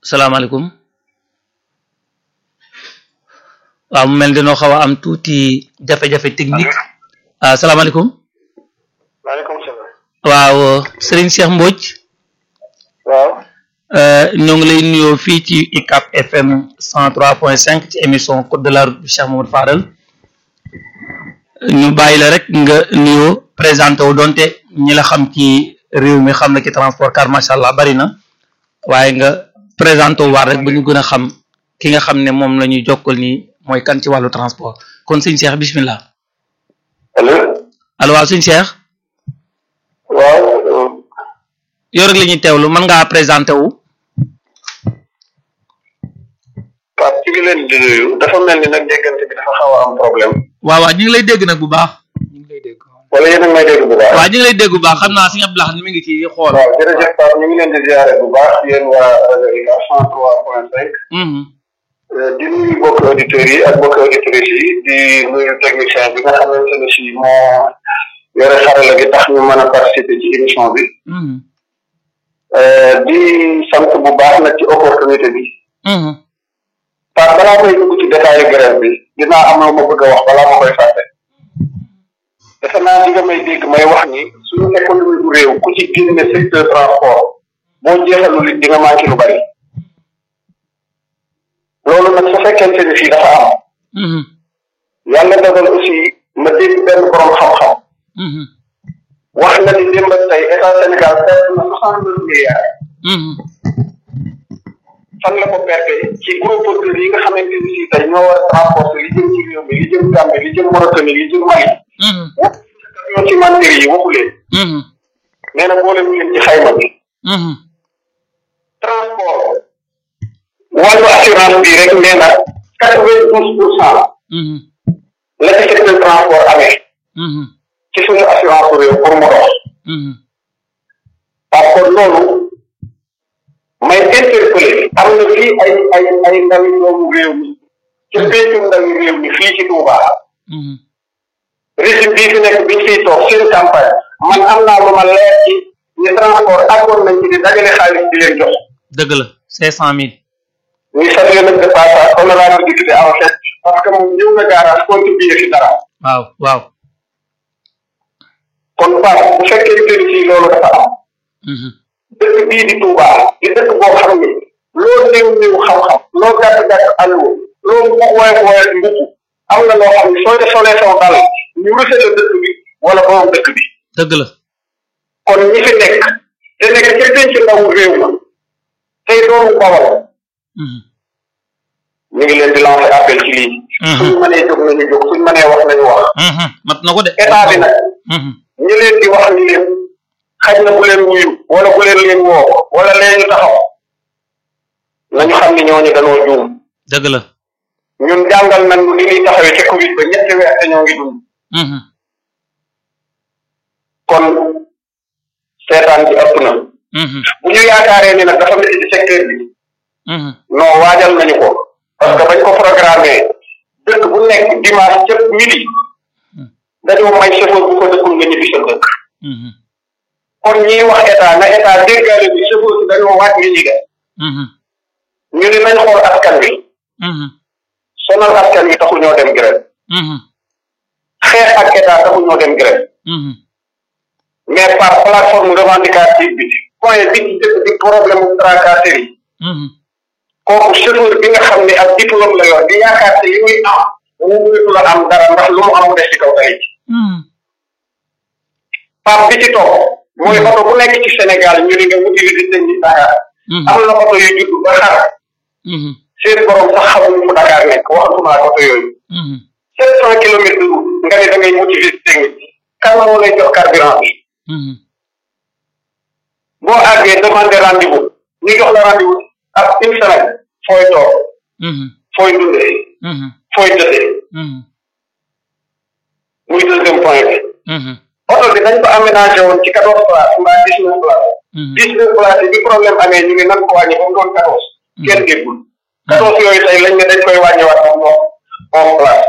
salaamaaleykum waaw mu mel ni dañoo xaw a am tuuti jafe-jafe technique ah salaamaaleykum maaleykum salaam. waaw Serigne Cheikh Mbodj waaw. ñoo ngi lay nuyoo fii ci UCAB FM 103.5 ci émission code de la route bi Cheikh Mamadou Fadal ñu bàyyi la rek nga nuyoo présenté wu donte ñi la xam ci réew mi xam na ci transport car macha allah bari na waaye nga présenté wu waat rek ba ñu gën a xam ki nga xam ne moom la ñuy jokkal nii mooy kan ci wàllu transport kon sëñ Cheikh bismillah allo. allo waaw sëñ Cheikh waaw. yow rek la ñuy teewlu mën ngaa présenté wu. Pape ci ngi leen di nuyu dafa mel ni nag déggante bi dafa xaw a am problème. waaw waaw ñu ngi lay dégg nag bu baax. ñu ngi lay dégg. wala yéen a ngi may dégg bu baax. waaw ñu ngi lay dégg bu baax xam naa si ñëpp lax mi ngi ci xool. waaw jërëjëf Pape ñu ngi leen di ziare bu baax yéen waa rajo UCAB 103.5. di nuyu mbokki auditeurs yi ak mbokki auditrices yi di nuyu technicien bi nga xamante ne si moo yore xarala gi tax ñu mën a participer ci émission bi. di sant bu baax nag ci opportunité bi. Pape balaa may dugg ci détail grève bi dinaa am lu ma bëgg a wax balaa ma koy fàtte. defe naa li nga may dégg may wax ni suñu économie bu réew ku ci génne secteur transport boo jeexalul it di nga manqué lu bari. loolu nag su fekkente ni fii dafa am. yàlla dogal aussi ma dégg benn borom xam-xam. wax na ni démb tey état Sénégal perte na soixante neuf milliards. fan la ko perte ci gros porteurs yi nga xamante ni si tey ñoo war a transporter li jëm ci réew mi li jëm Gambie li jëm Mauritanie li jëm Mali. ñoo ci mantéri yi waxu leen. nee na boole mu leen ci xayma bi. transport. wàllu assurance bi rek nee na quatre vingt douze pour cent. la ci secteur transport amee. ci suñu assurance réew pour mu dox. parce que loolu may interpellé am na fii ay ay ay ndawi doomu réew mi ci péncu ndawi réew mi fii ci Touba. régime bii fi nekk biñ fiy toog seen campagne man am naa lu ma leer ci ni transport accord nañ ci di dajale xaalis di leen jox. dëgg la cinq cent mille. ñuy salué nag de passage honorable député en fait parce que moom ñëw na garage contribuer fi dara. waaw waaw. kon Pape bu fekkee ni fii loolu dafa am. dëkk bii di Touba di dëkk boo xam ne loo néew néew xam-xam loo gàtt gàtt allo loo mu woyof woyof mbubb am na loo xam ne soo de solee saw dal ñu rusale dëkk bi wala borom dëkk bi. dëgg la. kon ñi fi nekk te nekk ca penc ndawu réew ma tey doomu Bawol. ñu ngi leen di lancer appel ci lii. suñ mënee jóg nañu jóg suñ mënee wax nañu wax. mat na ko de. état bi nag. ñu leen di wax ni leen xaj na bu leen wuyu wala bu leen leen woo wala leen ñu taxaw nañu xam ni ñooñu danoo juum. dëgg la. ñun jàngal nañ ni ñuy taxawee ca Covid ba ñetti weer te ñoo ngi dund. kon seetaan bi ëpp na. bu ñu yaakaaree ni nag dafa métti ci secteur bi. non waajal nañu ko. parce que bañ ko programmé dëkk bu nekk dimanche ca midi. dañoo may chauffeur bu ko dëkkul nga ñibbi sa dëkk. kon ñiy wax état na état déggaale bi chauffeur si dañoo waaj li ñuy def. ñu ne nañ xool askan wi. sonal askan wi taxu ñoo dem grève. xeex ak état taxu ñoo dem grève. mais par plateforme revendicative bi point bi ci dëkk di problème mu tracasserie yi. kooku chauffeur bi nga xam ne ak diplôme la yor di yaakaar te li muy am mu mënatu la am dara ndax lu mu am mu des ci kaw tali ci. Pape bi ci topp mooy oto bu nekk ci Sénégal ñu ne nga wuti visite ni Dakar. am na oto yu judd ba xar. seen borom sax xamuñu fu Dakar nekk waxatuma ak oto yooyu. sept cent kilomètres de route nga ne da ngay wuti visite technique kan moo lay jox carburant bi. boo àggee demander rendez-vous ñu jox la rendez-vous ak une semaine fooy toog. fooy dundee. fooy jotee. muy deuxième point bi. oto bi dañ ko aménagé woon ci quatorze places mbaa dix neuf places. dix neuf places bi problème amee ñu ngi nan ko wàññi ba mu doon quatorze. kenn déggul. quatorze yooyu tey lañ ne dañ koy wàññiwaat ba mu doon onze places.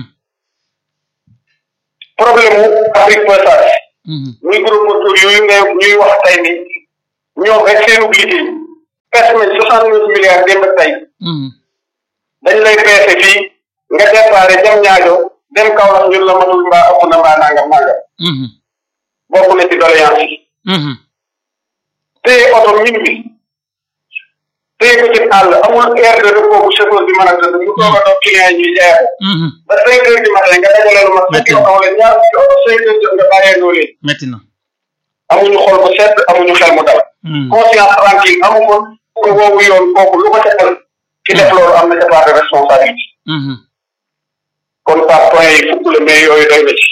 problème mu Afrique passage. muy gros porteur yooyu ngay ñuy wax tey ni ñoom rek seenu liggéey perte nañ soixante neuf milliards démb ak tey dañ lay peese fii nga déparé jam ñaajo dem Kaolack ñun la matul mbaa ëpp na mbaa nangam nangam bokk na ci doléance yi téye oto min bi téye ko ci àll amul aire de repos bu chauffeur bi mën a tëdd mu toog a toog client yi ñuy jaay ba cinq heures du matin nga dajale lu mat fukki oto wala ñaar fukki oto cinq heures jot nga bàyyee noo leen metti na amuñu xol bu sedd amuñu xel mu dal conscience tranquille amu ko pour woowu yoon kooku lu ko setal ki def loolu am na ca part de responsabilité kon par point yi fukk la mais yooyu doy na ci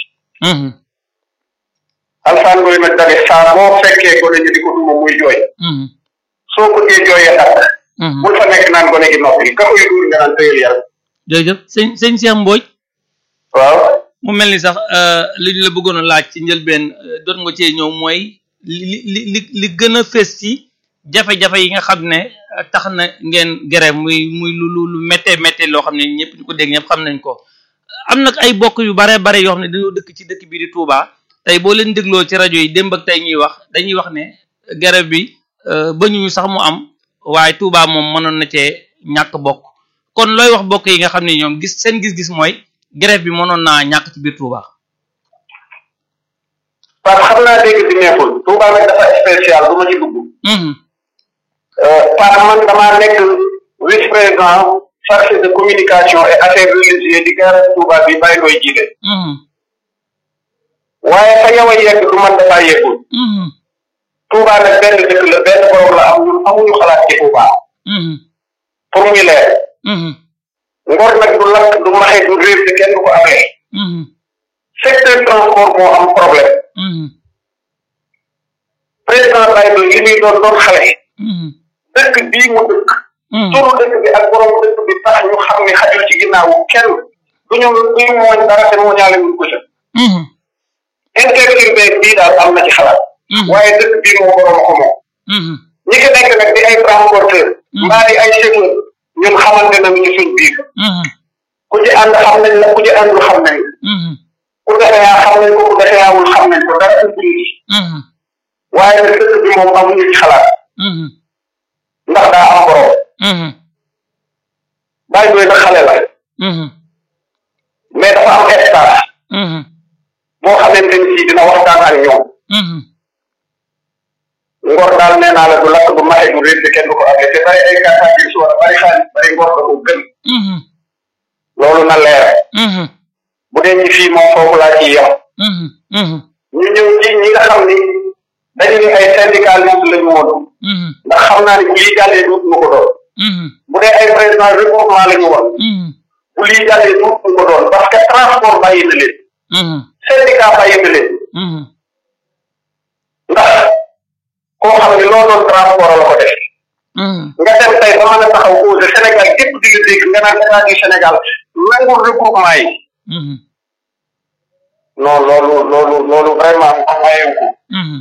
alsaan ngoy nag dane saa boo fekkee gone ñu di ko duma muy jooy soo ko dee jooyee dakk bul fa nekk naan gone gi noppi ka koy duur nga naan tëyal yàlla jërëjëf sëñ sëñ Cheikh Mbodj waaw mu mel ni sax li ñu la bëggoon a laaj ci njëlbeen doot nga cee ñëw mooy li li li li gën a fës ci jafe-jafe yi nga xam ne tax na ngeen gere muy muy lu lu lu méttee méttee loo xam ne ñëpp ñu ko dégg ñëpp xam nañ ko am nag ay bokk yu bare bare yoo xam ne dañoo dëkk ci dëkk bi di Touba tey boo leen dégloo ci rajo yi démb ak tey ñuy wax dañuy wax ne gere bi ba ñu sax mu am waaye Touba moom mënoon na cee ñàkk bokk kon looy wax bokk yi nga xam ne ñoom gis seen gis-gis mooy grève bi mënoon naa ñàkk ci biir Touba. parce que xam naa dégg bi neexul Touba nag dafa spécial du ma ci dugg. parce que man damaa nekk vice président chargé de communication et affaires religieuses di garage Touba bi bàyyi koy jiite. waaye fa yow a yegg du man dafaa yeggul. Touba nag benn dëkk la benn borom la am ñun amuñu xalaat ci Touba. pour muy leer. ngor nag du lakk du maxe du réer te kenn du ko amee. secteur transport moo am problème. président Baye Doy li muy doon doon xale. dëkk bii mu dëkk. turu dëkk bi ak borom dëkk bi tax ñu xam ne xajul ci ginnaawu kenn du ñu du ñu mooñ dara te moo ñaale ñu ko ca. interurbain bii daal am na ci xalaat. waaye dëkk bii moo borom ko moom. ñi fi nekk nag di ay transporteur. mbaa di ay chauffeur ñun xamante nañu ci suñ biir. ku ci ànd xam nañ la ku ci àndul xam nañ ku defee yaa xam nañ ko ku defee yaawul xam nañ ko dara ubbul ci waaye nag dëkk bi moom amuñu ci xalaat ndax daa am borom bàyyi doy nag xale la mais dafa am espace boo xamante ni si dina waxtaan ak ñoom ngor daal nee naa la du lakk du maxe du réer kenn du ko amee te bari ay gàttaa bi suwara bari xaalis bari ngor da ko gën loolu na leer bu dee ñi fii moom foofu laa ciy yem ñu ñëw ci ñi nga xam ni dañu ni ay syndicaliste lañu woon ndax xam naa ni bu lii jàllee duut mu ko doon bu dee ay président regroupement lañu woon bu lii jàllee duut mu ko doon parce que transport bàyyi na leen syndicat bàyyi na leen ndax koo xam ne loo doon transport la ko def nga dem tey ba mën a taxaw cause Sénégal gépp di la dégg nga naan état du Sénégal nangul regroupement yi non loolu loolu loolu vraiment mu mayewu ko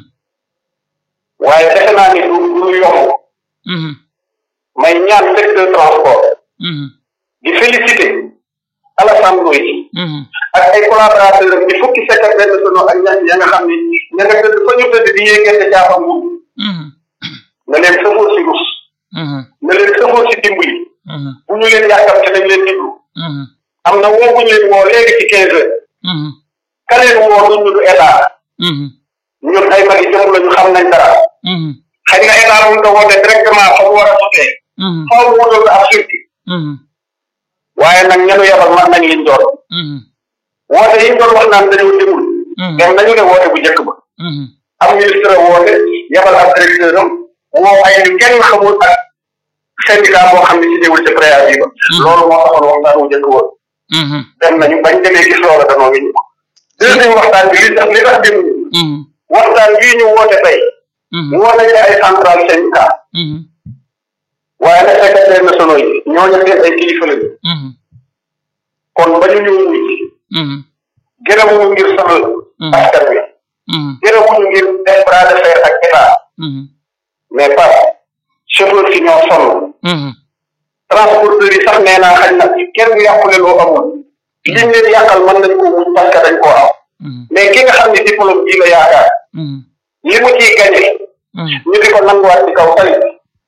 waaye defe naa ni du du yomb may ñaan secteur transport di félicité Alassane Ndoye ak ay collaborateurs am di fukki secrétaire nationaux ak ñett ya nga xam ni ña nga tëdd fa ñu tëdd di yéegante jaafam nguur na leen sëfoo si rus na leen sëfoo si dimbali bu ñu leen yàkkam ci nañ leen diglu am na woo bu ñu leen woo léegi ci quinze heures ka leen woo duñ ñu du état ñun ay magi jëm lañu xam nañ dara xëy na état mun nga woote directement fa mu war a sotee faaw mu wutal ko ab circuit waaye nag ñenu yabal man nañ liñ doon woote yi ñu doon wax naan dañoo demul dem nañu ne woote bu njëkk ba am ministre woote yabal ab directeur am woo ay ñu kenn xamul ak syndicat boo xam ne si ñëwul ci préavis ba loolu moo taxoon waxtaan wu njëkk woon dem nañu bañ demee gis loola danoo ngi ñu deuxième waxtaan bi li tax li tax dem waxtaan bii ñu woote tey woo nañu ay central syndicat waaye nag secrétaire nationaux yi ñooñu seen ay kilifa lañu kon ba ñu ñëw wuy gërëmuñu ngir sonal askan wi gërëmuñu ngir def bras de fer ak état mais par chauffeur si ñoo sonn transporteurs yi sax nee naa xañ na kenn du yàqule loo amul liñ leen yàqal mën nañ ko muñ parce que dañ koo am mais ki nga xam ne diplôme bii la yaakaar li mu ciy gañe ñu di ko nanguwaat ci kaw tali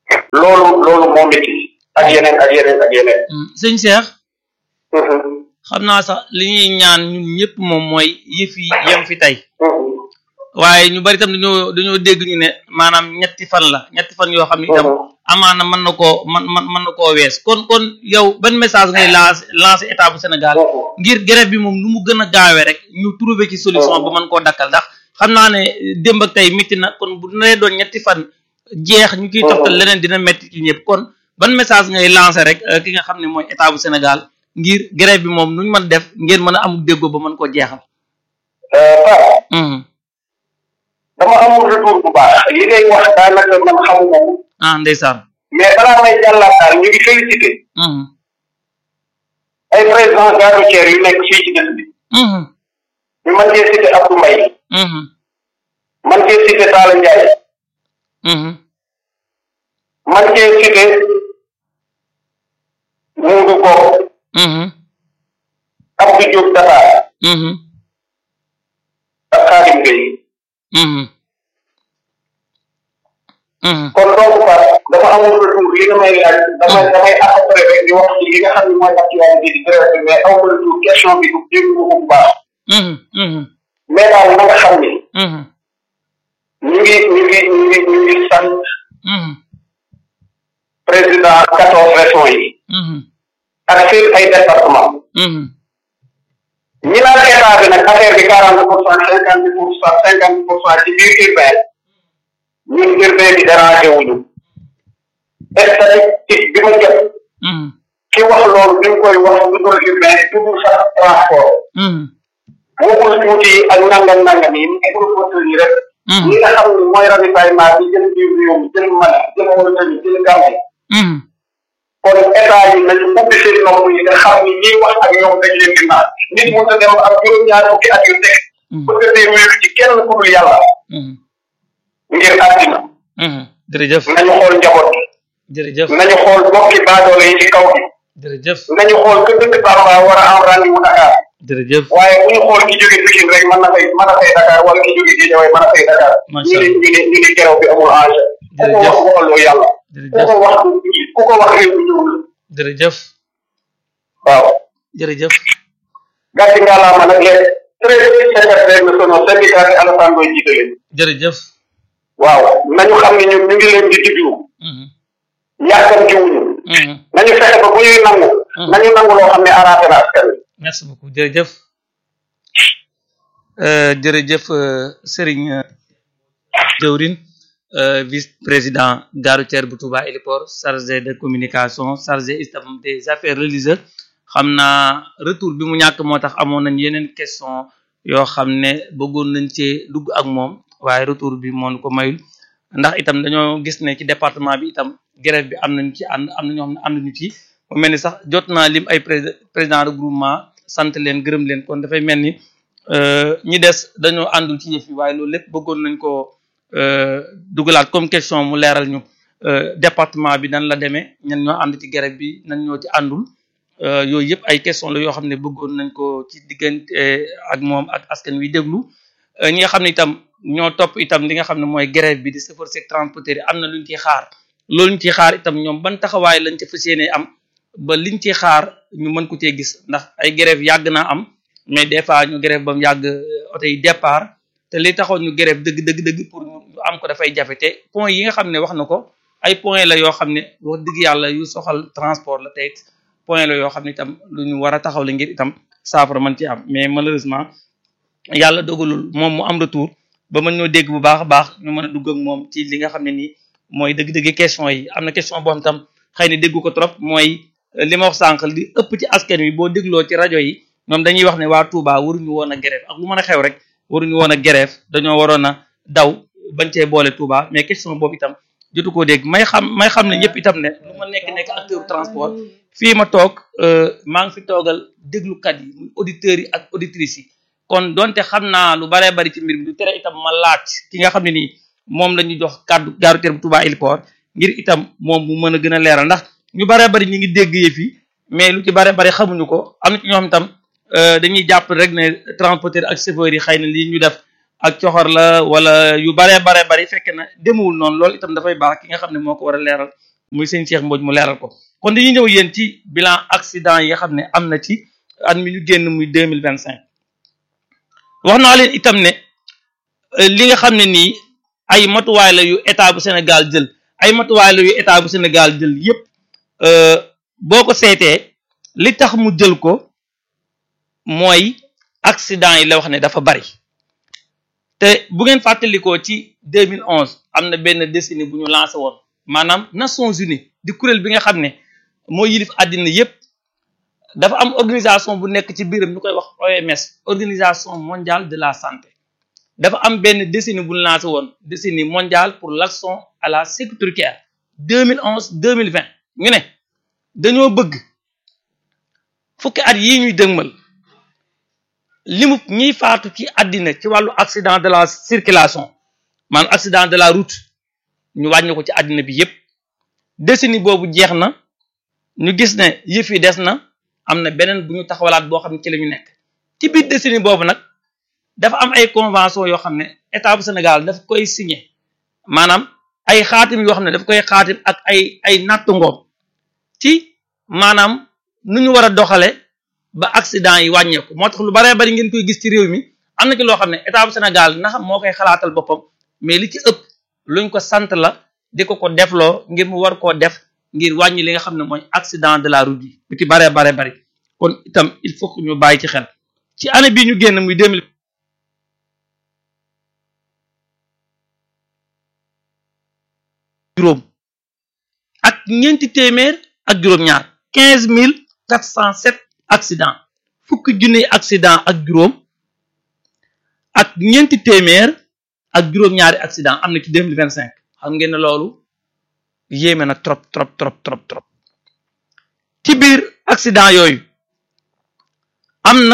loolu loolu moo métti ak yeneen ak yeneen ak yeneen sëñ Cheikh xam naa sax li ñuy ñaan ñun ñëpp moom mooy yëf yi yem fi tey waaye ñu bari itam dañoo dañoo dégg ñu ne maanaam ñetti fan la ñetti fan yoo xam ne itam amaana mën na koo man man mën na koo wees kon kon yow ban message ngay lancé lancé état bu Sénégal ngir grève bi moom nu mu gën a gaawee rek ñu trouver ci solution ba mën koo dakkal ndax xam naa ne démb ak tey métti na kon bu nee doon ñetti fan jeex ñu kiy toxtal leneen dina métti ci ñëpp kon ban message ngay lancé rek ki nga xam ne mooy état bu Sénégal ngir grève bi moom nuñ mën def ngeen mën a amul déggoo ba mën koo jeexal dama amul retour bu baax li ngay wax daanaka man xamuma ko ah ndeysaan mais balaa may jàllaat daal ñu ngi félicité ay président gare routière yu nekk fii ci dëkk bi ñu mën cee cité Abdou Mbaye man cee cité Talla Ndiaye man cee cité Moudou Ko Abdou Diop Dakar ak Khadim Gueye kon donc par dafa amul retour li nga may laaj damay damay après rek di wax ci li nga xam ne mooy actualité di grève bi mais amul retour question bi du dégg ko bu baax mais daal na nga xam ni ñu ngi ñu ngi ñu ngi ñu ngi sant président quatorze régions yi ak seen ay département ñi naan état bi nag affaire bi quarante pour cent cinquante pour cent cinquante pour cent ci biir urbain ñun urbain bi dérangé wuñu statistique bi ma jot ki wax loolu bi mu koy wax lu dul urbain dugul sax transport waxul tuuti yi ak nangam nangam yi ni proposeur yi rek ñi nga xam ne mooy ravitaillement bi jël biir réew mi jël Mali jël Mauritanie jël Gambie kon état yi nañu ubbi seen nopp yi nga xam ni ñiy wax ak ñoom dañ leen di naan nit mu ta dem ak juróom-ñaar fukki at yu teg bëgg dee wéeru ci kenn ku dul yàlla ngir àddina jërëjëf nañu xool njaboot gi jërëjëf nañu xool bokki baadoole yi ci kaw gi jërëjëf nañu xool que dëkk Bamba war a am rendez-vous Dakar jërëjëf waaye bu ñu xool ki jóge Pikine rek mën na fay mën na fay Dakar wala ki jóge Guédiawaye mën na fay Dakar ñu ne ñu ne ñu ne keroog bi amul enjeu ku ko wax waxaloo yàlla ku ko wax ku ko wax réew mi ñëw la jërëjëf waaw jërëjëf gàcce ngalaama nag les treize secrétaires nationaux syndicat bi Alassane Ndoye jiite leen jërëjëf waaw nañu xam ne ñun ñu ngi leen di diglu yàkkamti wuñu nañu fexe ba bu ñuy nangu nañu nangu loo xam ne arrangé na askan wi merci beaucoup jërëjëf jërëjëf Serigne Diawrine vice président gare routière bu Touba Héliport chargé de communication chargé itam des affaires religieuses xam naa retour bi mu ñàkk moo tax amoon nañ yeneen question yoo xam ne bëggoon nañ cee dugg ak moom waaye retour bi moo ko mayul ndax itam dañoo gis ne ci département bi itam grève bi am nañu ci ànd am na ñoo xam ne ànduñu ci mu mel ni sax jot naa lim ay président regroupement sant leen gërëm leen kon dafay mel ni ñi des dañoo àndul ci yëf yi waaye loolu lépp bëggoon nañ ko dugalaat comme question mu leeral ñu département bi nan la demee ñan ñoo ànd ci grève bi nan ñoo ci àndul yooyu yëpp ay question la yoo xam ne bëggoon nañ ko ci diggante ak moom ak askan wi déglu ñi nga xam ne itam ñoo topp itam li nga xam ne mooy grève bi di chauffeur sek transporteur yi am na luñ ciy xaar loolu ñu ciy xaar itam ñoom ban taxawaay lañ ca fas yéenee am ba liñ ciy xaar ñu mën ko cee gis ndax ay grève yàgg naa am mais des fois ñu grève ba mu yàgg oto yi départ te li taxoon ñu grève dëgg dëgg dëgg pour ñu am ko dafay jafe te point yi nga xam ne wax na ko ay point la yoo xam ne wax dëgg yàlla yu soxal transport la tey point la yoo xam ne itam lu ñu war a taxaw la ngir itam saafara mën ci am mais malheureusement yàlla dogalul moom mu am retour ba mën ñoo dégg bu baax a baax ñu mën a dugg ak moom ci li nga xam ne nii mooy dëgg-dëgg question yi am na question boo xam tam xëy na déggu ko trop mooy li ma wax sànq li ëpp ci askan wi boo dégloo ci rajo yi ñoom dañuy wax ne waa Touba waruñu woon a grève ak lu mën a xew rek waruñu woon a grève dañoo waroon a daw bañ cee boole Touba mais question boobu itam jotu koo dégg may xam may xam ne ñëpp itam ne lu ma nekk nekk acteur transport fii ma toog maa ngi fi toogal déglukat yi muy auditeurs yi ak auditrices yi kon donte xam naa lu baree bari ci mbir mi du tere itam ma laaj ki nga xam ne nii moom la ñu jox kàddu gare routière bu Touba Héliport ngir itam moom mu mën a gën a leeral ndax ñu baree bari ñu ngi dégg yëf yi mais lu ci baree bari xamuñu ko am na ci ñoo xam itam dañuy jàpp rek ne transporteur ak chauffeur yi xëy na lii ñu def ak coxor la wala yu baree bare bari fekk na demewul noonu loolu itam dafay baax ki nga xam ne moo ko war a leeral muy sëñ Cheikh Mbodj mu leeral ko kon dañuy ñëw yéen ci bilan accident yi nga xam ne am na ci at mi ñu génn muy deux mille vingt cinq wax naa leen itam ne li nga xam ne nii ay matuwaay la yu état bu Sénégal jël ay matuwaay la yu état bu Sénégal jël yépp boo ko seetee li tax mu jël ko mooy accident yi la wax ne dafa bari te bu ngeen fàttalikoo ci 2011 am na benn décennie bu ñu lancé woon maanaam Nations Unies di kuréel bi nga xam ne moo yilif àddina yépp dafa am organisation bu nekk ci biiram ñu koy wax OMS organisation mondiale de la santé dafa am benn décennie bu ñu lancé woon décennie mondiale pour l'action à la sécurité routière 2011 2020 ñu ne dañoo bëgg fukki at yii ñuy dëgmal limu ñiy faatu ci àddina ci wàllu accident de la circulation maanaam accident de la route ñu wàññi ko ci àddina bi yépp décennie boobu jeex na ñu gis ne yëf yi des na am na beneen bu ñu taxawalaat boo xam ne ci la ñu nekk ci biir décennie boobu nag dafa am ay convention yoo xam ne état bu Sénégal daf koy signé maanaam ay xaatim yoo xam ne daf koy xaatim ak ay ay nattu ngoom ci maanaam nu ñu war a doxale ba accident yi wàññeeku moo tax lu baree bari ngeen koy gis ci réew mi am na ci loo xam ne état bu Sénégal na xam moo koy xalaatal boppam mais li ci ëpp luñ ko sant la di ko ko defloo ngir mu war koo def ngir wàññi li nga xam ne mooy accident de la route yi lu ci baree baree bari kon itam il faut que ñu bàyyi ci xel ci année bii ñu génn muy deux mille juróom ak ñeenti téeméer ak juróom-ñaar quinze mille quatre cent sept accident fukki junni accident ak juróom ak ñeenti téeméer ak juróom-ñaari accident am na ci deux mille vingt cinq xam ngeen ne loolu yéeme na trop trop trop trop trop ci biir accident yooyu am na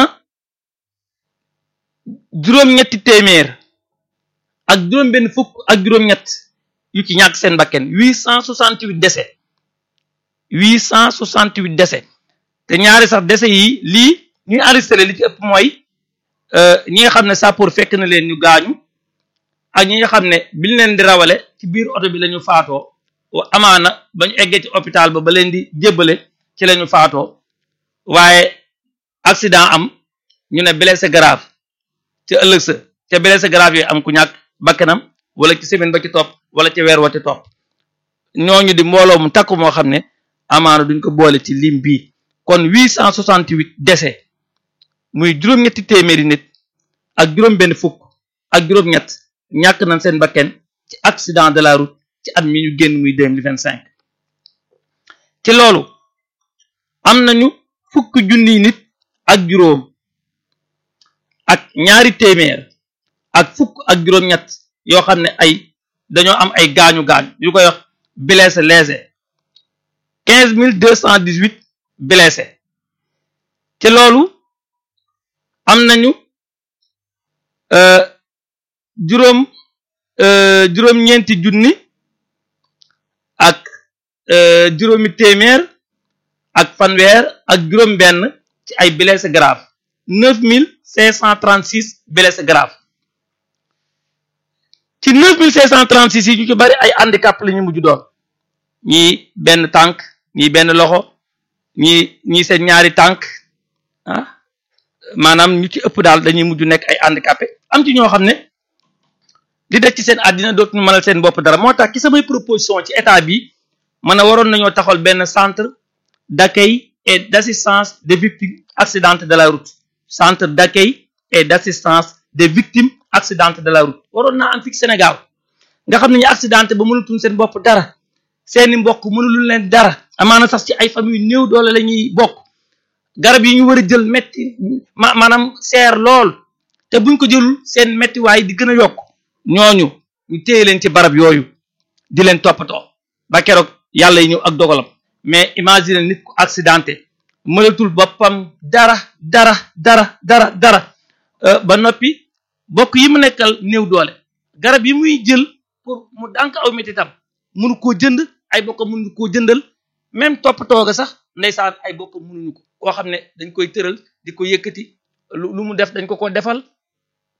juróom-ñetti téeméer ak juróom-benn fukk ak juróom-ñett yu ci ñàkk seen bakken huit cent soixante huit décès huit cent soixante huit décès te ñaari sax décès yi lii ñuy enregistré li ci ëpp mooy ñi nga xam ne sapeur fekk na leen ñu gaañu ak ñi nga xam ne biñ leen di rawale ci biir oto bi la ñu faatoo amaana ba ñu eggee ci hôpital ba ba leen di jébbale ci la ñu faatoo waaye accident am ñu ne blessé grave ci ëllëg sa ca blessé grave yooyu am ku ñàkk bakkanam wala ci semaine ba ci topp wala ci weer wa ci topp ñooñu di mbooloo mu takku moo xam ne amaana duñ ko boole ci lim bii kon huit cent soixante huit décès muy juróom-ñetti téeméeri nit ak juróom-benn fukk ak juróom-ñett ñàkk nañ seen bakken ci accident de la route ci at mi ñu génn muy deux mille vingt cinq ci loolu am nañu fukk junniy nit ak juróom ak ñaari téeméer ak fukk ak juróom-ñett yoo xam ne ay dañoo am ay gaañu gaañu yu koy wax blessé lésé quinze mille deux cent dix huit blessé ci loolu am nañu juróom juróom-ñeenti junni ak juróomi téeméer ak fanweer ak juróom-benn ci ay blessé grave neuf mille cinq cent trente six blessé grave ci neuf mille cinq cent trente six yi ñu ci bari ay handicap la ñu mujj doon ñii benn tànk ñii benn loxo ñii ñii seen ñaari tànk ah maanaam ñu ci ëpp daal dañuy mujj nekk ay handicapé am ci ñoo xam ne di def ci seen àddina dootuñu mënal seen bopp dara moo tax ci samay proposition ci état bi mën a waroon nañoo taxawal benn centre d'accueil et d'assistance des victimes accidentes de la route centre d'accueil et d'assistance des victimes accidentes de la route waroon naa am fii Sénégal nga xam ne ñu accidenté ba mënatuñ seen bopp dara seeni mbokk mënuluñ leen dara amaana sax ci ay famille néew doole la ñuy bokk garab yi ñu war a jël metti ma maanaam seer lool te buñ ko jëlul seen mettiwaay di gën a yokk ñooñu ñu téye leen ci barab yooyu di leen toppatoo ba keroog yàlla yi ñëw ak dogalam mais imagine nit ku accidenté mënatul boppam dara dara dara dara dara ba noppi bokk yi mu nekkal néew doole garab yi muy jël pour mu dànk aw métitam mënu koo jënd ay bokkam mënuñu koo jëndal même toppatoo ga sax ndeysaan ay bokkam mënuñu ko koo xam ne dañ koy tëral di ko yëkkati lu lu mu def dañ ko ko defal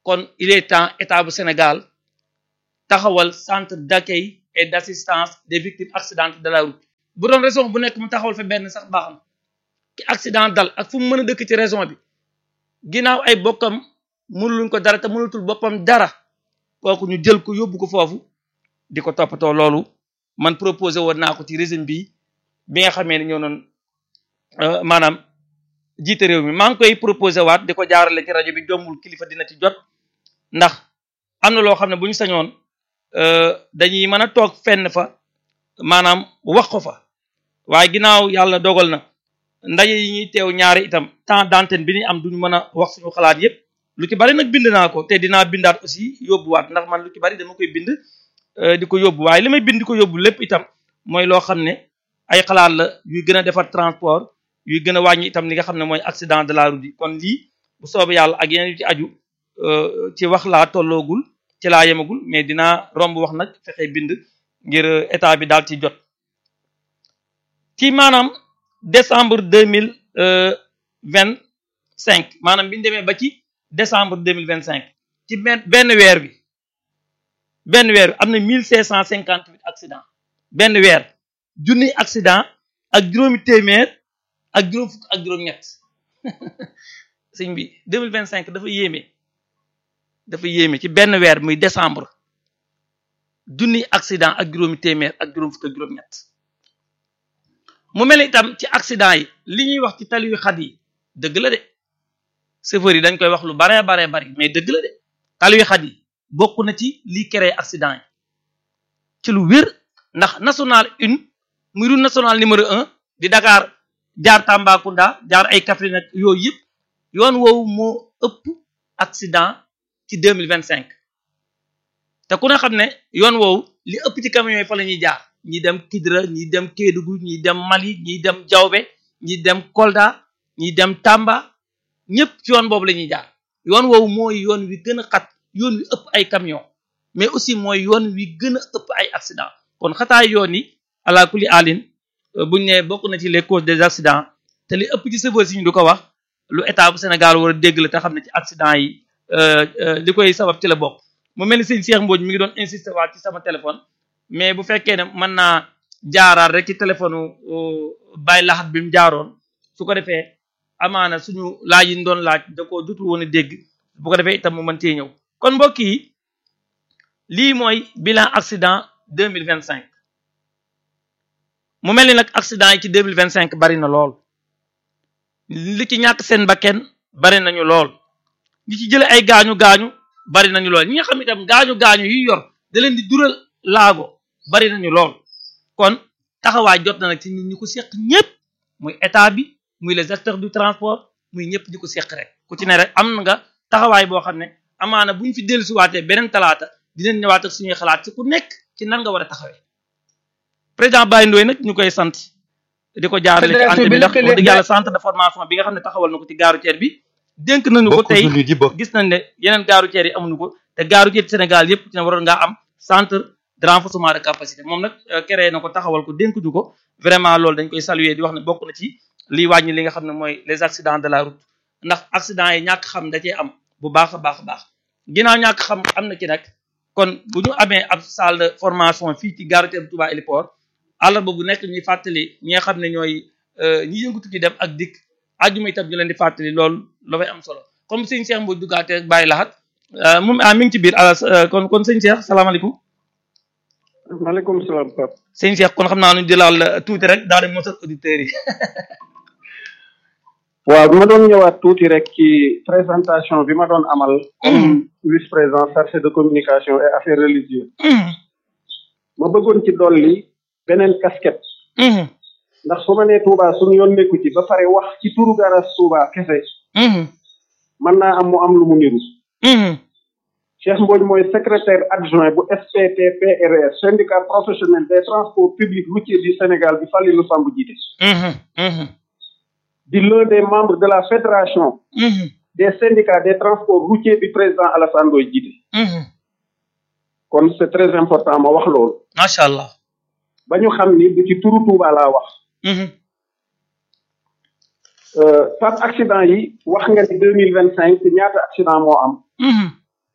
kon il est temps état bu Sénégal taxawal centre d'accueil et d'assistance des victimes accidentées de la route bu doon raison bu nekk mu taxawal fa benn sax baax na ki accident dal ak fu mu mën a dëkk ci raison bi ginnaaw ay bokkam mënuluñ ko dara te mënatul boppam dara kooku ñu jël ko yóbbu ko foofu di ko toppatoo loolu man proposé woon naa ko ci régime bi bi nga xamee ne ñoo noon maanaam jiite réew mi maa ngi koy proposé waat di ko jaarale ci rajo bi jombul kilifa dina ci jot ndax am na loo xam ne bu ñu sañoon dañuy mën a toog fenn fa maanaam wax ko fa waaye ginnaaw yàlla dogal na ndaje yi ñuy teew ñaari itam temps d'antenne bi ñuy am duñu mën a wax suñu xalaat yépp lu ci bari nag bind naa ko te dinaa bindaat aussi yóbbuwaat ndax man lu ci bari dama koy bind di ko yóbbu waaye li may bind di ko yóbbu lépp itam mooy loo xam ne ay xalaat la yuy gën a defar transport yuy gën a wàññi itam li nga xam ne mooy accident de la route yi kon lii bu soobee yàlla ak yeneen yu ci aju ci wax laa tolloogul ci laa yemagul mais dinaa romb wax nag fexe bind ngir état bi daal ci jot ci maanaam décembre deux mille vingt cinq maanaam bi ñu demee ba ci décembre deux mille vingt cinq ci benn benn weer bi benn weer bi am na mille cinq cent cinquante huit accident benn weer junni accident ak juróomi téeméer ak juróom fukk ak juróom-ñett sëñ bi deux mille vingt cinq dafa yéeme dafa yéeme ci benn weer muy décembre junni accident ak juróomi téeméer ak juróom fukk ak juróom-ñett mu mel itam ci accident yi li ñuy wax ci tali yu xat yi dëgg la de chauffeur yi dañ koy wax lu baree baree bari mais dëgg la de tali yu xat yi bokk na ci lii créé accident yi ci lu wér ndax national une muy route nationale numéro un di Dakar jaar Tambacounda jaar ay Kaffrine ak yooyu yëpp yoon woowu moo ëpp accident ci deux mille vingt cinq te ku ne xam ne yoon woowu li ëpp ci camions yi fa la ñuy jaar ñi dem Kidira ñi dem Kédougou ñi dem Mali ñi dem Diaobé ñi dem Kolda ñi dem Tamba ñëpp ci yoon boobu la ñuy jaar yoon woowu mooy yoon wi gën a xat yoon wi ëpp ay camions mais aussi mooy yoon wi gën a ëpp ay accident kon xataay yoon yi ala kulli alin buñ ne bokk na ci les causes des accidents te li ëpp ci chauffeur si ñu du ko wax lu état bu Sénégal war a dégg la te xam ne ci accident yi li koy sabab ci la bokk mu mel ni sëñ Cheikh Mbodj mi ngi doon insister waat ci sama téléphone mais bu fekkee ne mën naa jaaraat rek ci téléphone Baye Laxat bi mu jaaroon su ko defee amaana suñu laaj yi ñu doon laaj da koo jotul woon a dégg bu ko defee itam mu mën cee ñëw kon mbokk yi lii mooy bilan accident deux mille vingt cinq mu mel ni nag accident yi ci deux mille vingt cinq bari na lool li ci ñàkk seen bakken bari nañu lool ñi ci jële ay gaañu gaañu bari nañu lool ñi nga xam itam gaañu gaañu yi yor da leen di dural laago bari nañu lool kon taxawaay jot na nag ci nit ñi ko seq ñëpp muy état bi muy les acteurs du transport muy ñëpp ñi ko seq rek ku ci ne rek am nga taxawaay boo xam ne amaana bu ñu fi dellusiwaatee beneen talaata dinañ ñëwaat ak suñuy xalaat ci ku nekk ci nan nga war a taxawee président Baye Ndoye nag ñu koy sant di ko jaarale ci antenne bi ndax wax dëgg yàlla centre de formation bi nga xam ne taxawal na ko ci gaaru ceer bi dénk nañu ko tey gis nañ ne yeneen gaaru ceer yi amuñu ko te gaaru ceer Sénégal yëpp ci ne waroon ngaa am centre de renforcement de capacité moom nag créé na ko taxawal ko dénk ñu ko vraiment loolu dañ koy saluer di wax ne bokk na ci liy wàññi li nga xam ne mooy les accidents de la route ndax accident yi ñàkk xam da cee am bu baax a baax a baax ginnaaw ñàkk xam am na ci nag kon bu ñu amee ab salle de formation fii ci gaaru ceer Touba Héliport àllarba bu nekk ñuy fàttali ñi nga xam ne ñooy ñi yëngatu ci dem ak dikk àjjuma itam ñu leen di fàttali loolu la fay am solo comme sëñ Cheikh Mbodj duggaatee bàyyi laxat moom ah mi ngi ci biir kon kon sëñ Cheikh salaamaaleykum. maaleykum salaam Pape. sëñ Cheikh kon xam naa nu jëlaal tuuti rek daal di mosal auditeurs yi. waaw bi ma doon ñëwaat tuuti rek ci présentation bi ma doon amal. comme vice président chargé de communication et affaires religieuses. ma bëggoon ci dolli beneen casquette. ndax su ma nee Touba suñu yoon nekku ci ba pare wax ci turu garas Touba kese. mën naa am mu am lu mu niru. Cheikh Mbodj mooy secrétaire adjoint bu SPTPRS syndicat professionnel des transports publics routiers du Sénégal bi Falilou Samb jiite. di l'un des membres de la fédération. des syndicats des transports routiers bi président Alassane Ndoye jiite. kon c'est très important ma wax loolu. macha allah. ba ñu xam ni du ci turu Touba laa wax. par accident yi wax nga ni deux mille vingt cinq ñaata accident moo am.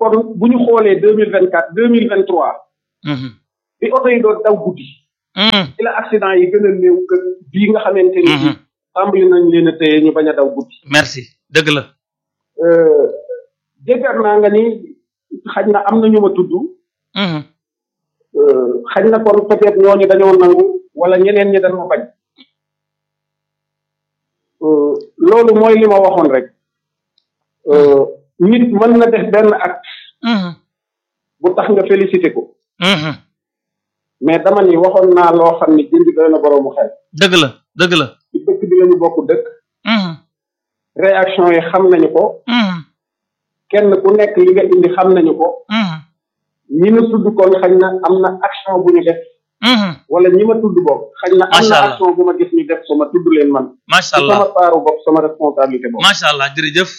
kon bu ñu xoolee deux mille vingt quatre deux mille vingt trois bi oto yi doon daw guddi ci la accident yi gën a néew gën bii nga xamante ni bii tàmbali nañ leen a téye ñu bañ a daw guddi merci dëgg la déggar naa nga ni xaj na am na ñu ma tudd xaj na kon peut-être ñooñu dañoo nangu wala ñeneen ñi dañoo bañ loolu mooy li ma waxoon rek nit mën na def benn acte bu tax nga félicité ko mais dama ni waxoon naa loo xam ni jënd doy na boroomu xel dëgg la dëgg la ci dëkk bi lañu bokk dëkk réaction yi xam nañu ko kenn ku nekk li nga indi xam nañu ko ñi ma tudd kon xañ na am na action bu ñu def wala ñi ma tudd bopp xañ na am na action bu ma gis ñu def ko ma tudd leen man macha allah sama paaru bopp sama responsabilité bopp macha allah jërëjëf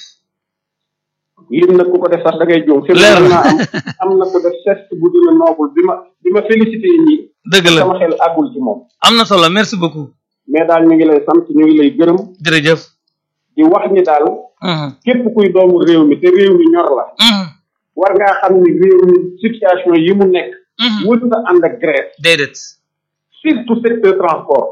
lim nag ku ko def sax da ngay jóom leer na am am na ko def geste bu dina noble bi ma bi ma félicité ñi dëgg la sama xel àggul ci moom am na solo merci beaucoup mais daal ñu ngi lay sant ñu ngi lay gërëm jërëjëf di wax ni daal képp kuy doomu réew mi te réew mi ñor la war ngaa xam ni réew mi situation yi mu nekk wër na ànd ak grève déedéet surtout secteur transport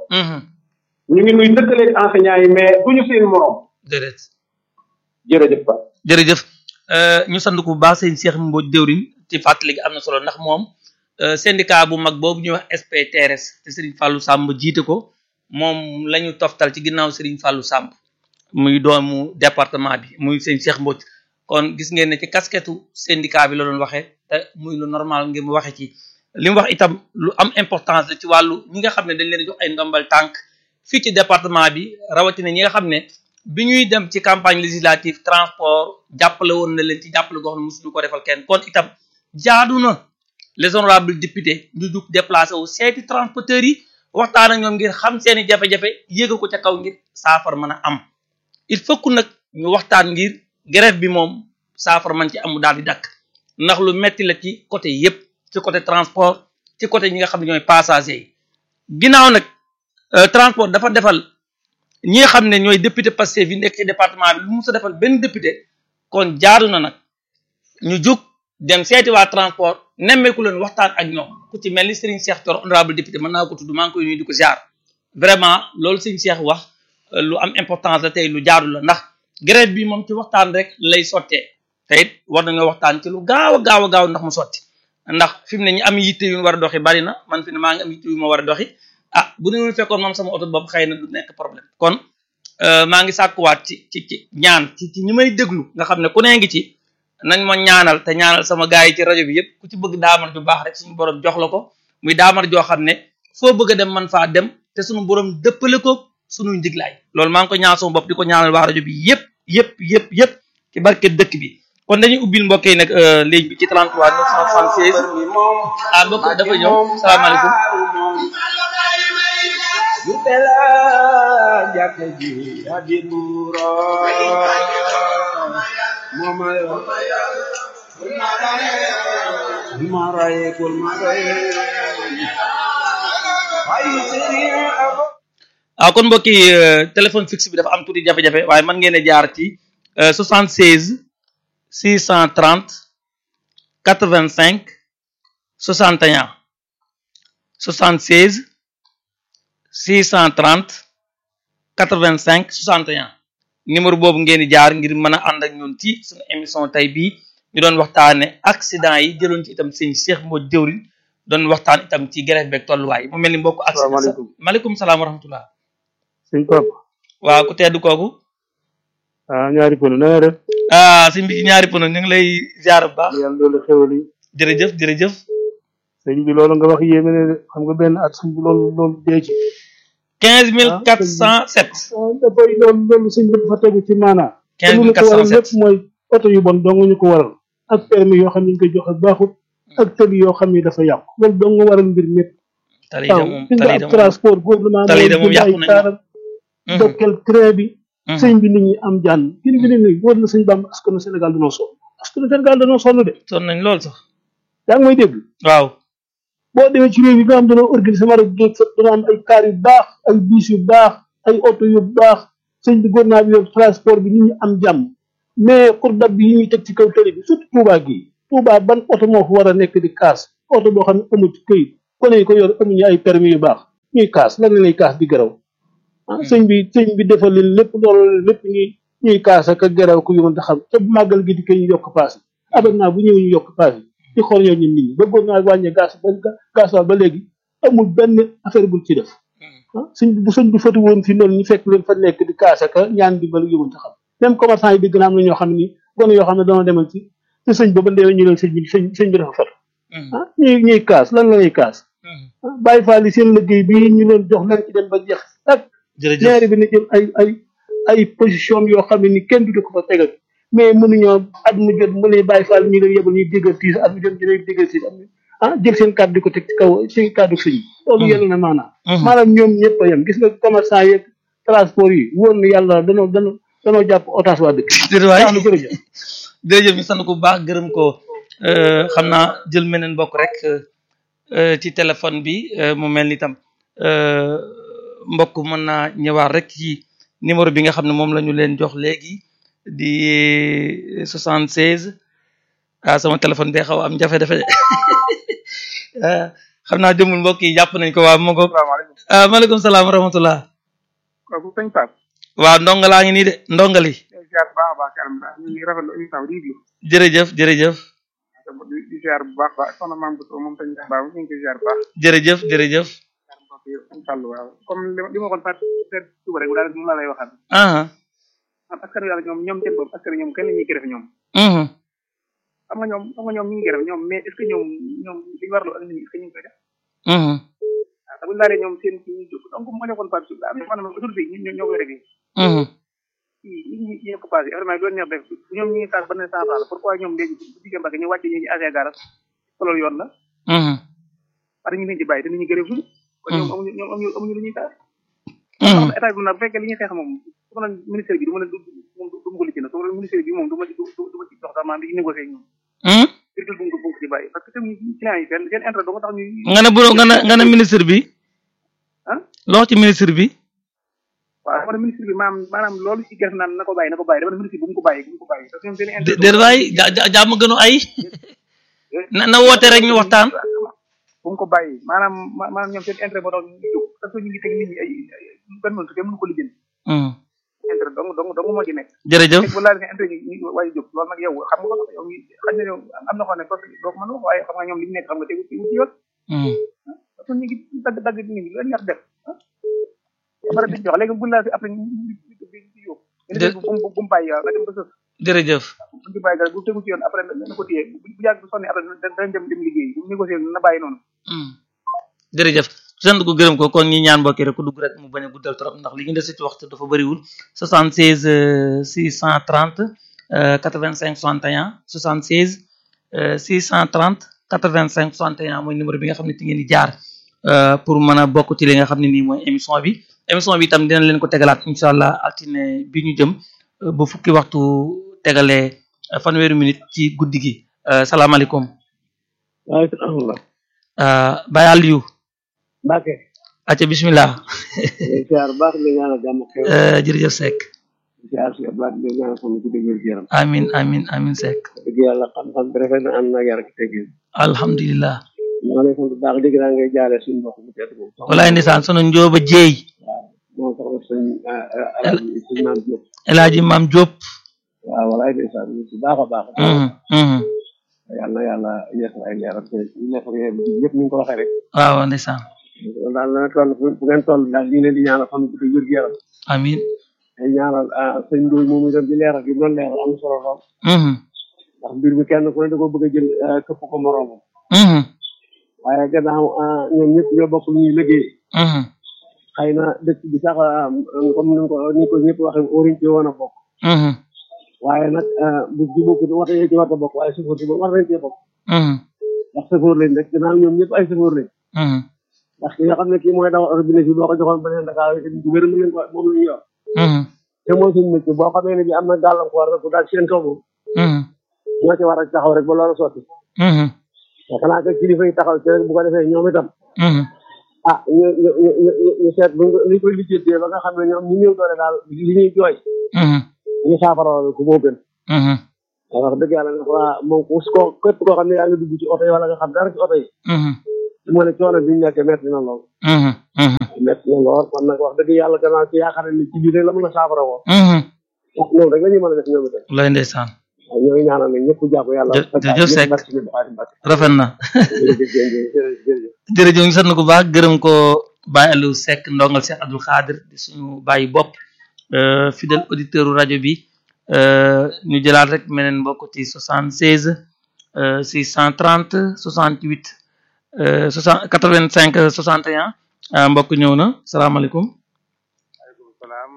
ñu ngi nuy dëkkaleeg enseignants yi mais duñu seen morom déedéet jërëjëf ba jërëjëf ñu sant ko bu baax sëñ Cheikh Mbodj déwrin ci fàttali gi am na solo ndax moom syndicat bu mag boobu ñuy wax SPTRS te Serigne Fallou Samb jiite ko moom la ñu toftal ci ginnaaw Serigne Fallou Samb muy doomu département bi muy sëñ Cheikh Mbodj kon gis ngeen ne ci casquette syndicat bi la doon waxee te muy lu normal ngir mu waxee ci li mu wax itam lu am importance la ci wàllu ñi nga xam ne dañ leen jox ay ndombal tànk fii ci département bi rawatina ñi nga xam ne bi ñuy dem ci campagne législative transport jàppale woon na leen ci jàppale goo xam ne mosuñu ko defal kenn kon itam jaadu na les honorables députés ñu jug déplacé wu seeti transporteurs yi waxtaan ak ñoom ngir xam seeni jafe-jafe yéega ko ca kaw ngir saafara mën a am il faut que nag ñu waxtaan ngir grève bi moom saafara man ci amu daal di dakk ndax lu metti la ci côté yépp ci côté transport ci côté ñi nga xam ne ñooy passagers yi ginnaaw nag transport dafa defal ñi nga xam ne ñooy député Pastef yi nekk ci département bi lu mu sa defal benn député kon jaadu na nag ñu jug dem seeti waa transport nemmeeku leen waxtaan ak ñoom ku ci mel ni Serigne Cheikh Thioro honorable député mën naa ko tudd maa ngi koy nuyu di ko ziar vraiment loolu Serigne Cheikh wax lu am importance la tey lu jaadu la ndax grève bi moom ci waxtaan rek lay sottee te it war nañoo waxtaan ci lu gaaw a gaaw a gaaw ndax mu sotti ndax fi mu ne ñu am yitte yu war a doxi bari na man fi ne maa ngi am yitte yu ma war a doxi ah bu ne fekkoon moom sama oto bopp xëy na du nekk problème kon maa ngi sàkkuwaat ci ci ci ñaan ci ci ñi may déglu nga xam ne ku nee ngi ci nañ ma ñaanal te ñaanal sama gars yi ci rajo bi yëpp ku ci bëgg daamar ju baax rek suñu borom jox la ko muy daamar joo xam ne foo bëgg a dem man faa dem te suñu borom dëppale ko suñuy ndiglaay loolu maa ngi ko ñaan sama bopp di ko ñaanal waa rajo bi yëpp yëpp yëpp yëpp ci barke dëkk bi kon dañuy ubbil mbokk yi nag léegi bi ci 33 976 ah mbokk dafa ñëw salaamaaleykum Yupela jàkka ji abi buuro momayo maraye kul maraye ay sëriñ abo ah kon mbokk yi téléphone fixe bi dafa am tuuti jafe-jafe waaye mën ngeen a jaar ci 76 630 85 61 76 630 85 61 numéro boobu ngeen di jaar ngir mën a ànd ak ñun ci suñu émission tey bii ñu doon waxtaane accident yi jëloon ci itam sëñ Cheikh Mbodj jëwrin doon waxtaan itam ci grève beeg tolluwaay mu mel ni mbokk accident Asalaamaaleykum. maaleykum salaam wa rahmatullah sëñ Papa waaw ku tedd kooku ah ñaari pënu na nga def ah sëñ bi ci ñaari pono ñu ngi lay ziar bu baax yàlla loolu xewal yi jërëjëf jërëjëf sëñ bi loolu nga wax yéeme ne de xam nga benn at sëñ bi loolu loolu dee ci quinze mille quatre cent sept ah dafay loolu loolu sëñ bi dafa tegu ci maanaa quinze te lu mille ñu ko quatre waral cent lépp sept mooy oto yu bon dong ñu ko waral ak permis yoo xam ne ñu koy joxe baaxut ak tëli yoo xam ne dafa yàqu loolu dong nga waral mbir mépp tali de waaw moom fi nga tali de ab moom transport gouvernement tali de moom jënd ay yàqu nañu taaram dokkel train bi Mhm. sëñ bi nit ñi am jànn gën gi ne wóor na sëñ Bamba askanu Sénégal dañoo sonn askanu Sénégal dañoo sonn de sonn nañ lool sax yaa ngi may dégg waaw boo demee ci réew yi nga xam dañoo organiser mara géej fa dana am ay car yu baax ay bus yu baax ay oto yu baax sëñ bi gouvernement bi yor transport bi nit ñi am jàmm mais pour dab bi yi ñuy teg ci kaw télé bi surtout Touba gi Touba ban oto moo fa war a nekk di kaas oto boo xam ne amul këyit kone yi ko yor amuñu ay permis yu baax ñuy kaas lan la ñuy kaas di garaw ah sëñ bi sëñ bi defal leen lépp loolu lépp ñuy ñuy kaas ak garaw ku yëmante xam te màggal gi di ko ñu yokk paas yi abonnement bu ñëw ñu yokk paas yi di xool ñoo ñun nit ñi bëggoon naa wàññee gaz ba gaz ba léegi amul benn affaire buñ ci def ah sëñ bi bu sëñ bi fatu woon fi noonu ñu fekk leen fa nekk di kaas ak ñaan di bal yëmante xam même commerçant yi dégg naa am na ñoo xam ne nii gone yoo xam ne dañoo demal ci ci sëñ ba ba ndee ñu leen sëñ bi sëñ sëñ bi dafa fatu ah ñuy ñuy kaas lan la ñuy kaas bàyyi faal yi seen liggéey bi ñu leen jox leen ci dem ba jeex ak jërëjëf maire bi na jël ay ay ay position yoo xam ne ni kenn du ko fa tegal mais mënuñoo at mu jot mu lay bàyyi faal ñu leen yebal ñuy déggal tiis at mu jot ñu lay déggal tiis ah jël seen kàddu di ko teg ci kaw seen kàddu sëñ bi loolu yàlla na maanaam maanaam ñoom ñëpp a yem gis nga commerçant yeeg transport yi wóor na yàlla danoo danoo danoo jàpp otage waa dëkk jërëwaay tax na jërëjëf jërëjëf ñu sant ko bu baax gërëm ko xam naa jël meneen bokk rek ci téléphone bi mu mel ni tam mbokk mën naa ñëwaat rek ci numéro bi nga xam ne moom la ñu leen jox léegi di 76 ah sama téléphone bee xaw am jafe-jafe xam naa jëmul mbokk yi jàpp nañ ko waa ma ko salaamaaleykum ah maaleykum salaam wa rahmatullah kooku sëñ Pape waaw ndonga laa ngi nii de ndongali di ziar bu baax a baax kanam daal ñu ngi rafetlu émission bi di diglu jërëjëf jërëjëf di di ziar bu baax baax soxna maam Bousso moom sëñ Baaw ñu ngi koy ziar bu baax jërëjëf jërëjëf ziar mbokk yi sëñ Fall waaw comme li ma li ma waxoon Fatou seet suba rek daal moom laa lay waxaat ah am askan wi yàlla ñoom ñoom seen bopp askan wi ñoom kenn la ñuy gërëm ñoom mhm xam nga ñoom xam nga ñoom ñu ngi gërëm ñoom mais est ce que ñoom ñoom li ñu warloo ak nit ñi est ce que ñu ngi koy def mhm waaw te bu ñu laalee ñoom seen kii ñu jóg donc ma nekkoon Fatou am na maanaam autorité yi ñoo ñoo koy réglé mhm kii nit ñi ñi ko passé vraiment loolu neex def ñoom ñu ngi kaas ba ne cent francs la pourquoi ñoom léegi bu jigéen Mbacke ñu wàcce ñu ñu agee garas loolu yoon la mhm parce que ñu leen ci bàyyi te nit ñi gërëm suñu kon ñoom amuñu ñoom amuñu amuñu lu ñuy kaas mhm état bi nag bu fekkee li ñuy xeex moom su ma naan ministère bi du ma ne du moom du ma ko lijjanti su ma naan ministère bi moom du ma ci du du ma ci dox sax maanaam di négocier ak ñoom mhm virgule bu mu ko bu mu ko ci bàyyi parce que tamit client yi seen seen intérêt doo nga tax ñuy nga ne bu nga ne nga ne ministre bi ah loo ci ministre bi waaw dama ne ministre bi maanaam maanaam loolu ci gerte naan na ko bàyyi na ko bàyyi dama ne ministre bi bu mu ko bàyyi bu mu ko bàyyi parce que ñoom seen dé intérêt déet waay ja- ja- jàmm gënu ay na na woote rek ñu waxtaan bu mu ko bàyyi maanaam ma- maanaam ñoom seen intérêt moo tax ñu jóg parce que ñu ngi teg nit ñi ay ay benn mëntu kenn mënu ko lijjanti mhm intérêt dong dong dong moo ci nekk jërëjëf teg bu laal nga intérêt ñu ñu waaye jóg loolu nag yow xam nga ko yow mi xaj na yow am na xoo ne parce que doo ko mën a wax waaye xam nga ñoom li ñu nekk xam nga tegu tegu ci yoon mhm parce que ñu ngi dagg dagg nit ñi lu neex def ah bara di jox léegi bu laal si après ñu ñu ñu ñu yóbbu Dé- bu bu bu mu bàyyi waaw nga dem ba sës jërëjëf bu ñu bàyyi dara bu tegu ci yoon après na na ko téye bu bu yàgg bu sonni après danañ dem dem liggéey bu négocier na bàyyi noonu mhm jërëjëf sant ko gërëm ko kon ñi ñaan mbokki rek ku dugg rek mu bañ a guddal trop ndax li ñu des ci waxtu dafa bëriwul 76 euh, 630 euh, 85 61 76 euh, 630 85 61 mooy numéro bi nga xam ne ci ngeen di jaar euh, pour mën a bokk ci li nga xam ne nii mooy émission bi émission bi itam dina leen ko tegalaat incha allah altine bi ñu jëm euh, ba fukki waxtu tegalee euh, fanweeri minute ci guddi gi euh, salaamaaleykum waaleykum salaam euh, Baye Aliou Mbacke acca bismillah ziar baax di ñaanal jàmm xew euh, jërëjëf Seck ziar si Abdoulaye di ñaanal sama guddi wér gu yaram amin amin amin Seck dëgg yàlla xam-xam bi rafet na am na yar ak teggin alhamdulillah ñu ngi lay sant bu baax dégg naa ngay jaale suñu mbokk mu tedd moom walaay ndeysaan sunu njóoba jéey moom soxna suñ alaaji suñ maam Diop El Hadji Maam Diop waaw walaay ndeysaan ñu si baax a baax mhm mhm yàlla na yàlla yeesal ay leeral te ñu nekk ak yéen ñëpp ñu ngi ko waxee rek waaw ndeysaan daal na toll fu fu ngeen toll daal ñu ngi leen di ñaanal xam guddi wér gu yaram amin te ñaanal sëñ Ndoye moom itam ci leeral gi doon leeral am solo lool mhm ndax mbir mi kenn ku ne da ko bëgg a jël këpp ko moroomam mhm waaye gannaaw ñoom ñëpp ñoo bokk lu ñuy liggéey mhm xëy na dëkk bi sax comme ni ko ni ko ñëpp waxee orienté woon a bokk mhm waaye nag bu ji bokk wata yee ci war a bokk waaye sëfoor si war nañ cee bokk mhm ndax sëfoor lañ rek gannaaw ñoom ñëpp ay sëfoor lañ mhm ndax ki nga xam ne kii mooy daw oto bi ne fii boo ko joxoon beneen Dakar yi du wér mën nañ ko moom lañu yor mhm te mooy suñu métier boo xamee ne bi am na gàllankoor rek daal seen kaw moom mhm ñoo ci war a taxaw rek ba loolu sotti mhm te xanaa que kilifa yi taxaw ci rek bu ko defee ñoom itam mhm ah ñu ñu ñu ñu ñu seet bu li koy lijjatee ba nga xam ne ñoom ñu néew doole daal li ñuy jooy mhm ñu saafara ko moo gën mhm wax dëgg yàlla nag waa moom ku ko képp koo xam ne yaa ngi dugg ci oto yi wala nga xam dara ci oto yi su ma ne coono bi ñu nekkee metti na lool metti na lool kon nag wax dëgg yàlla gannaaw ci yaakaar ne ci biir rek la mën a saafara woo wax loolu rek la ñuy mën a def ñoom itam lay ndeysaan waaw ñooy ñaanal nag ñëpp jàpp yàlla jërëjëf Seck rafet na jërëjëf jërëjëf ñu sant ko baax gërëm ko Baye Aliou Seck ndongal Cheikh Abdoul Khadir di suñu bàyyi bopp fidèle auditeur rajo bi ñu jëlaat rek meneen mbokk ci 76 630 68 60 85 61 mbokk ñëw na salaamaaleykum waaleykum salaam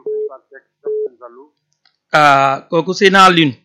ah kooku Seyna Alioune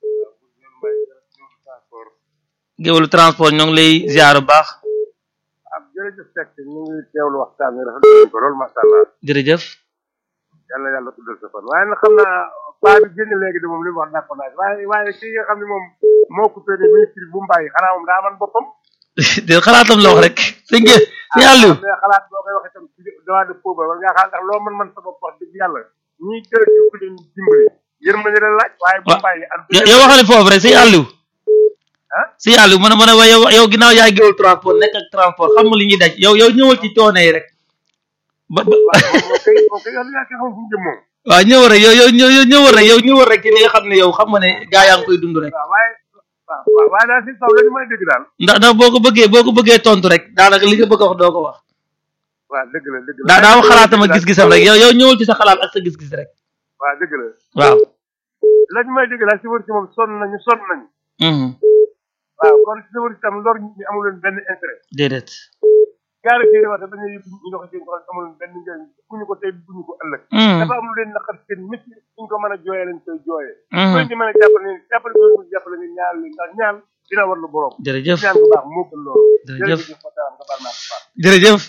géwélu transport ñoo ngi lay ziar bu baax ab jërëjëf Seck ñu ngi teewlu waxtaan wi rafetlu nañ ko loolu macha allah jërëjëf yàlla yàlla tuddal sa fan waaye nag xam naa paa bi génn léegi de moom li mu wax d'accord naa waaye waaye kii nga xam ne moom moo coupé ne ministre bu mbàyyi xanaa moom daa man boppam de xalaatam la wax rek sëñ Gueye sëñ Aliou mais xalaat boo koy wax itam ci droit de pauvre war ngaa xalaat ndax loo mën man sa bopp wax dëgg yàlla ñii kër gi ku leen dimbali yërmande la laaj waaye bu mbàyyi ak yow waxale foofu rek sëñ Aliou ah sëñ Aliou mën a mën a wa yow yow ginnaaw yaay géwél transport nekk ak transport xam nga li ñuy daj yow yow ñëwal ci coono yi rek ba ba waaw moom kay moom kay yow li nga xam fu mu jëm moom waaw ñëwal rek yow yow ñëw ñëwal rek yow ñëwal rek ci li nga xam ne yow xam nga ne gaa yaa ngi koy dund rek waaw waaye waaw waaw waaye daal si saw la ñu mën a dégg daal ndax ndax boo ko bëggee boo ko bëggee tontu rek daanaka li nga bëgg a wax doo ko wax waaw dëgg la dëgg la daa daa wax xalaatam ak gis-gisam rek yow yow ñëwal ci sa xalaat ak sa gis-gis rek waaw dëgg la waaw la ñu may dégg daal si wër si moom sonn nañu sonn nañu mhm waaw kon si wër si tam lor nit ñi amul leen benn intérêt déedéet gaari fii wax dañuy yëpp ñu dox seen ko amul leen benn njëriñ ku ñu ko tey bu ñu ko ëllëg dafa am lu leen naqar seen métti suñ ko mën a jooyee lañ koy jooyee loolu ñu mën a jàppale ne jàppale ko ñu jàppale nga ñaan leen ndax ñaan dina war lu borom jërëjëf ñaan bu baax moo gën loolu jërëjëf Fatam nga baal naa ko baax jërëjëf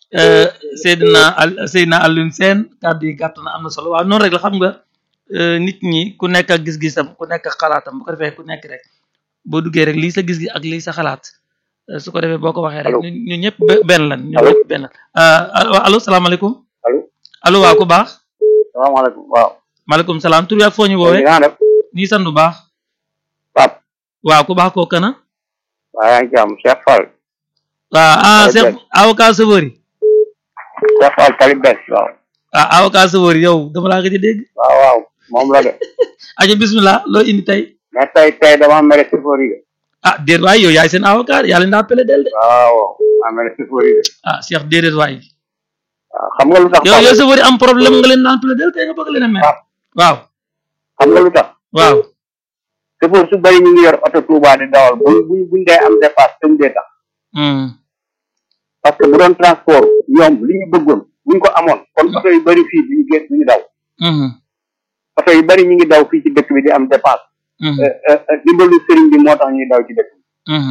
Seydina Al Seydina Alioune Sène kàddu yi gàtt na am na solo waaw noonu rek la xam nga nit ñi ku nekk ak gis-gisam ku nekk ak xalaatam bu ko defee ku nekk rek boo duggee rek lii sa gis-gis ak lii sa xalaat su ko defee boo ko waxee rek ñu ñu ñëpp benn lan ñu ñëpp benn lan allo salaamaaleykum allo allo waaw ku baax salaamaaleykum waaw maaleykum salaam tur bi ak foo ñu woowee nga def nii sant bu baax Pape waaw ku baax koo kana waaw yaa ngi jàmm Cheikh Fall waaw ah Cheikh avocat chauffeur yi Cheikh Fall tali bes waaw ah avocat chauffeur yi yow dama laa gëj a dégg waaw waaw moom la de aja bismillah loo indi tey mais tey tey dama mere chauffeur yi de ah déet waay yow yaay seen avocat yaa leen daa pele del de waaw waaw maa mere chauffeur yi de ah Cheikh déedéet waay waaw xam nga lu tax yow yow chauffeur yi am problème nga leen daan pele del tey nga bëgg leen a mer waaw xam nga lu tax waaw chauffeur su bari ñu ngi yor oto Touba di dawal bu buñ buñ dee am dépasse tëm dee tax hmm parce que bu doon transport ñoom li ñu bëggoon buñ ko amoon kon oto yu bari fii duñu génn duñu daw hmm oto yu bari ñu ngi daw fii ci dëkk bi di am dépasse hmm dimbalu sëriñ bi moo tax ñuy daw ci dëkk bi hmm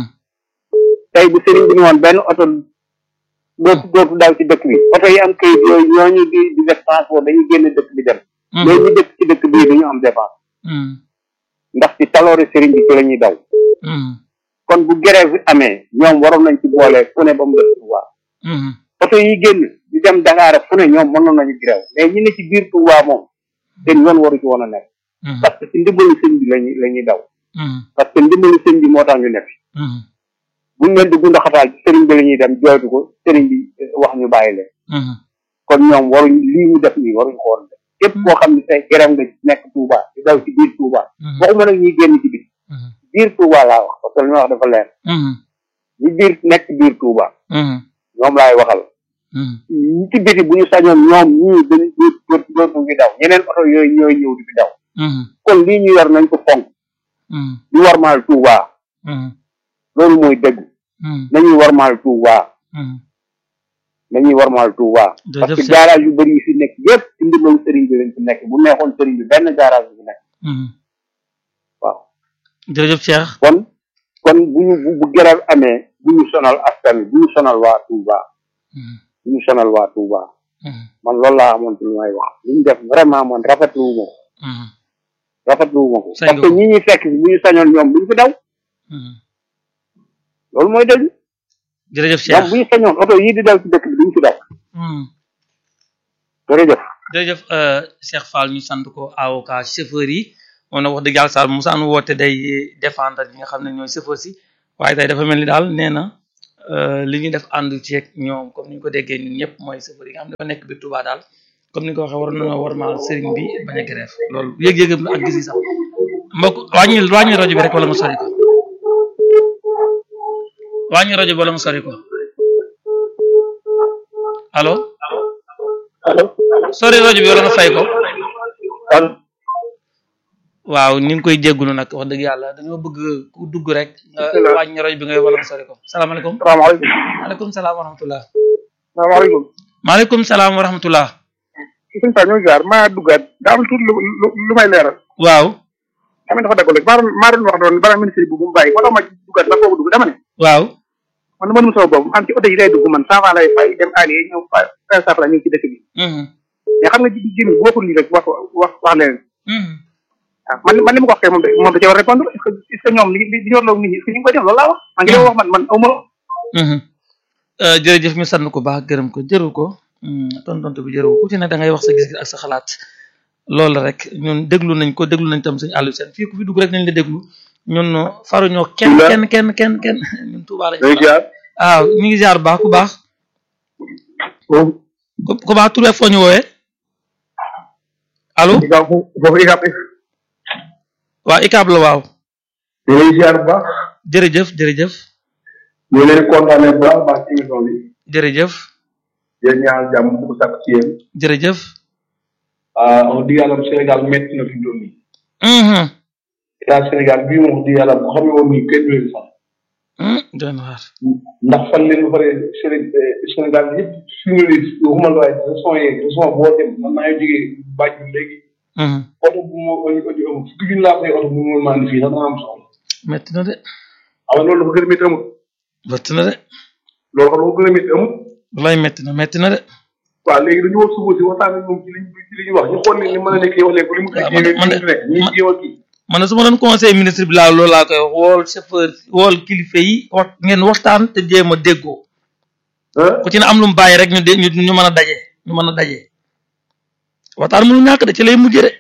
tey bu sëriñ bi ni woon benn oto dootu dootu daw ci dëkk bi oto yi am kayit yooyu ñooñu di di def transport dañuy génn dëkk bi dem mais ñu dëkk ci dëkk bii duñu am dépense hmm ndax ci taloori sëriñ bi ci la ñuy daw hmm kon bu grève bi amee ñoom waroon nañ ci boole fu ne ba mu def Touba hmm oto yi génn di dem Dakar fu ne ñoom mënoon nañu grève mais ñi ne ci biir Touba moom seen yoon waru ci woon a nekk hmm parce que ci ndimbalu sëñ bi lañuy la ñuy daw hmm parce que ndimbalu sëñ bi moo tax ñu nekk hmm buñ leen di gundaxataal ci sëriñ bi la ñuy dem jooytu ko sëriñ bi eh, wax ñu bàyyi leen hmm kon ñoom waruñ lii ñu def nii waruñ ko woon def képp koo xam ne tey grève nga nekk Touba di daw ci biir Touba waxuma nag ñuy génn ci biir hmm biir Touba laa wax parce que li ma wax dafa leer hmm ñi biir nekk biir Touba hmm ñoom laay waxal hmm ñi ci biti bu ñu sañoon ñoom ñii dañu dootu dootu ngi daw ñeneen oto yooyu ñooy ñëw di fi daw hmm kon lii ñu yor nañ ko fonk hmm ñu warmaal Touba hmm loolu mooy dëgg hmm nañuy warmaal Touba hmm nañuy warmaal Touba parce jërëjëf que Cheikh garage yu bëri yi fi nekk yépp ci ndimbalu sëriñ bi lañ fi nekk bu neexoon sëriñ bi benn garage bi fi nekk hmm waaw jërëjëf Cheikh kon kon bu ñu bu bu grève amee bu ñu sonal askan wi bu ñu sonal waa Touba hmm bu ñu sonal waa Touba hmm man loolu laa amoon ci lu may wax li ñu def vraiment man rafetlu wu ma ko hmm rafetlu wu ma ko Sañ parce nga que ko. ñi ñuy fekk si bu ñu sañoon ñoom buñ fi daw hmm loolu mooy dëgg jërëjëf ñoom Cheikh bu ñu sañoon oto yii di daw ci dëkk bi duñ fi daw hmm jërëjëf jërëjëf euh, Cheikh Fall ñu sant ko avocat chauffeur yi moom nag wax dëgg yàlla Sall Moussa nu woote day défendre ñi nga xam ne ñooy chauffeur si waaye tey dafa mel ni daal nee na li ñuy def ànd ci ak ñoom comme ni ñu ko déggee ñun ñëpp mooy chauffeur yi nga xam ne dafa nekk biir Touba daal comme ni nga ko waxee war nañoo war maal sëriñ bi bañ a grève loolu yëg-yëgam la ak gis sax mbokk wàññi wàññi rajo bi rek wala nga sori ko wàññi rajo bi wala nga sori ko allo allo sori rajo bi wala nga fay ko allo waaw ni nga koy jéggulu nag wax dëgg yàlla dañoo bëgg ku dugg rek nga wàññi rajo bi nga wala nga sori ko salaamaaleykum salaamaaleykum maaleykum salaam wa rahmatullah salaamaaleykum maaleykum salaam wa rahmatullah suñ fa ñoo jaar maa duggaat daa am tuuti lu lu may leeral waaw xam dafa daggal rek maa doon maa doon wax doon bara ministre bi bu mu bàyyi moo tax ma duggaat sax foofu dugg dama ne waaw man mënum sama bopp man ci oto yi lay dugg man cent francs lay fay dem allié ñëw fa quinze cent francs ñu ngi ci dëkk bi mais xam nga ji jimi bu waxul lii rek wax wax wax leneen waaw man man li ma ko wax kay moom da moom da ci war a répondre est ce que est ce que ñoom li li ñu warloo nit ñi est ce que ñu ngi koy def loolu laa wax man ngi wax man man aw ma jërëjëf ñu sant ko baax gërëm ko jëru ko tontontu bi jëru ko ku ci ne da ngay wax sa gis-gis ak sa xalaat loolu rek ñun déglu nañ ko déglu nañ tam suñu àllu seen fii ku fi dugg rek nañ la déglu ñun faruñoo kenn kenn kenn kenn kenn ñun Tuubaa lañ waaw ñu ngi jaar baax ku baax ku baax tur foo ñu woowee allo foofu ikap waaw ICAB la waaw ñu ngi ziar bu baax jërëjëf jërëjëf ñu leen kontaane bu baax baax ci émission bi jërëjëf yéen ñaan jàmm bu ko sàkk ci yéen jërëjëf wax dëgg yàlla Sénégal métti na fi doon nii état Sénégal bii moom wax dëgg yàlla bu xamee woon nii kenn du leen sax doon waar ndax fan leen ba pare Sénégal yëpp suñu li waxuma la waaye région yeeg région boo dem man maa ngi jógee bàjj léegi oto bu ma indi amul fukki junni laa fay oto bu ma maa indi fii sax dana am soxla métti na de xam nga loolu dafa gën a métti amul métti na de loolu xam nga gën a métti amul wallaay métti na métti na de waaw léegi dañu war suba si waxtaan ak moom ci liñ ci li ñuy wax ñu xool ni li mën a nekk wax leen ko li mu waaw koy man de- nekk ñuy jéem a kii man de su ma doon conseil ministre bi laa loolu laa koy wax wool chauffeur wool kilifa yi wax ngeen waxtaan te jéem a déggoo ah ku ci ne am lu mu bàyyi rek ñu de ñu ñu mën a daje ñu mën a daje waxtaan mënu ñàkk de ci lay mujjee de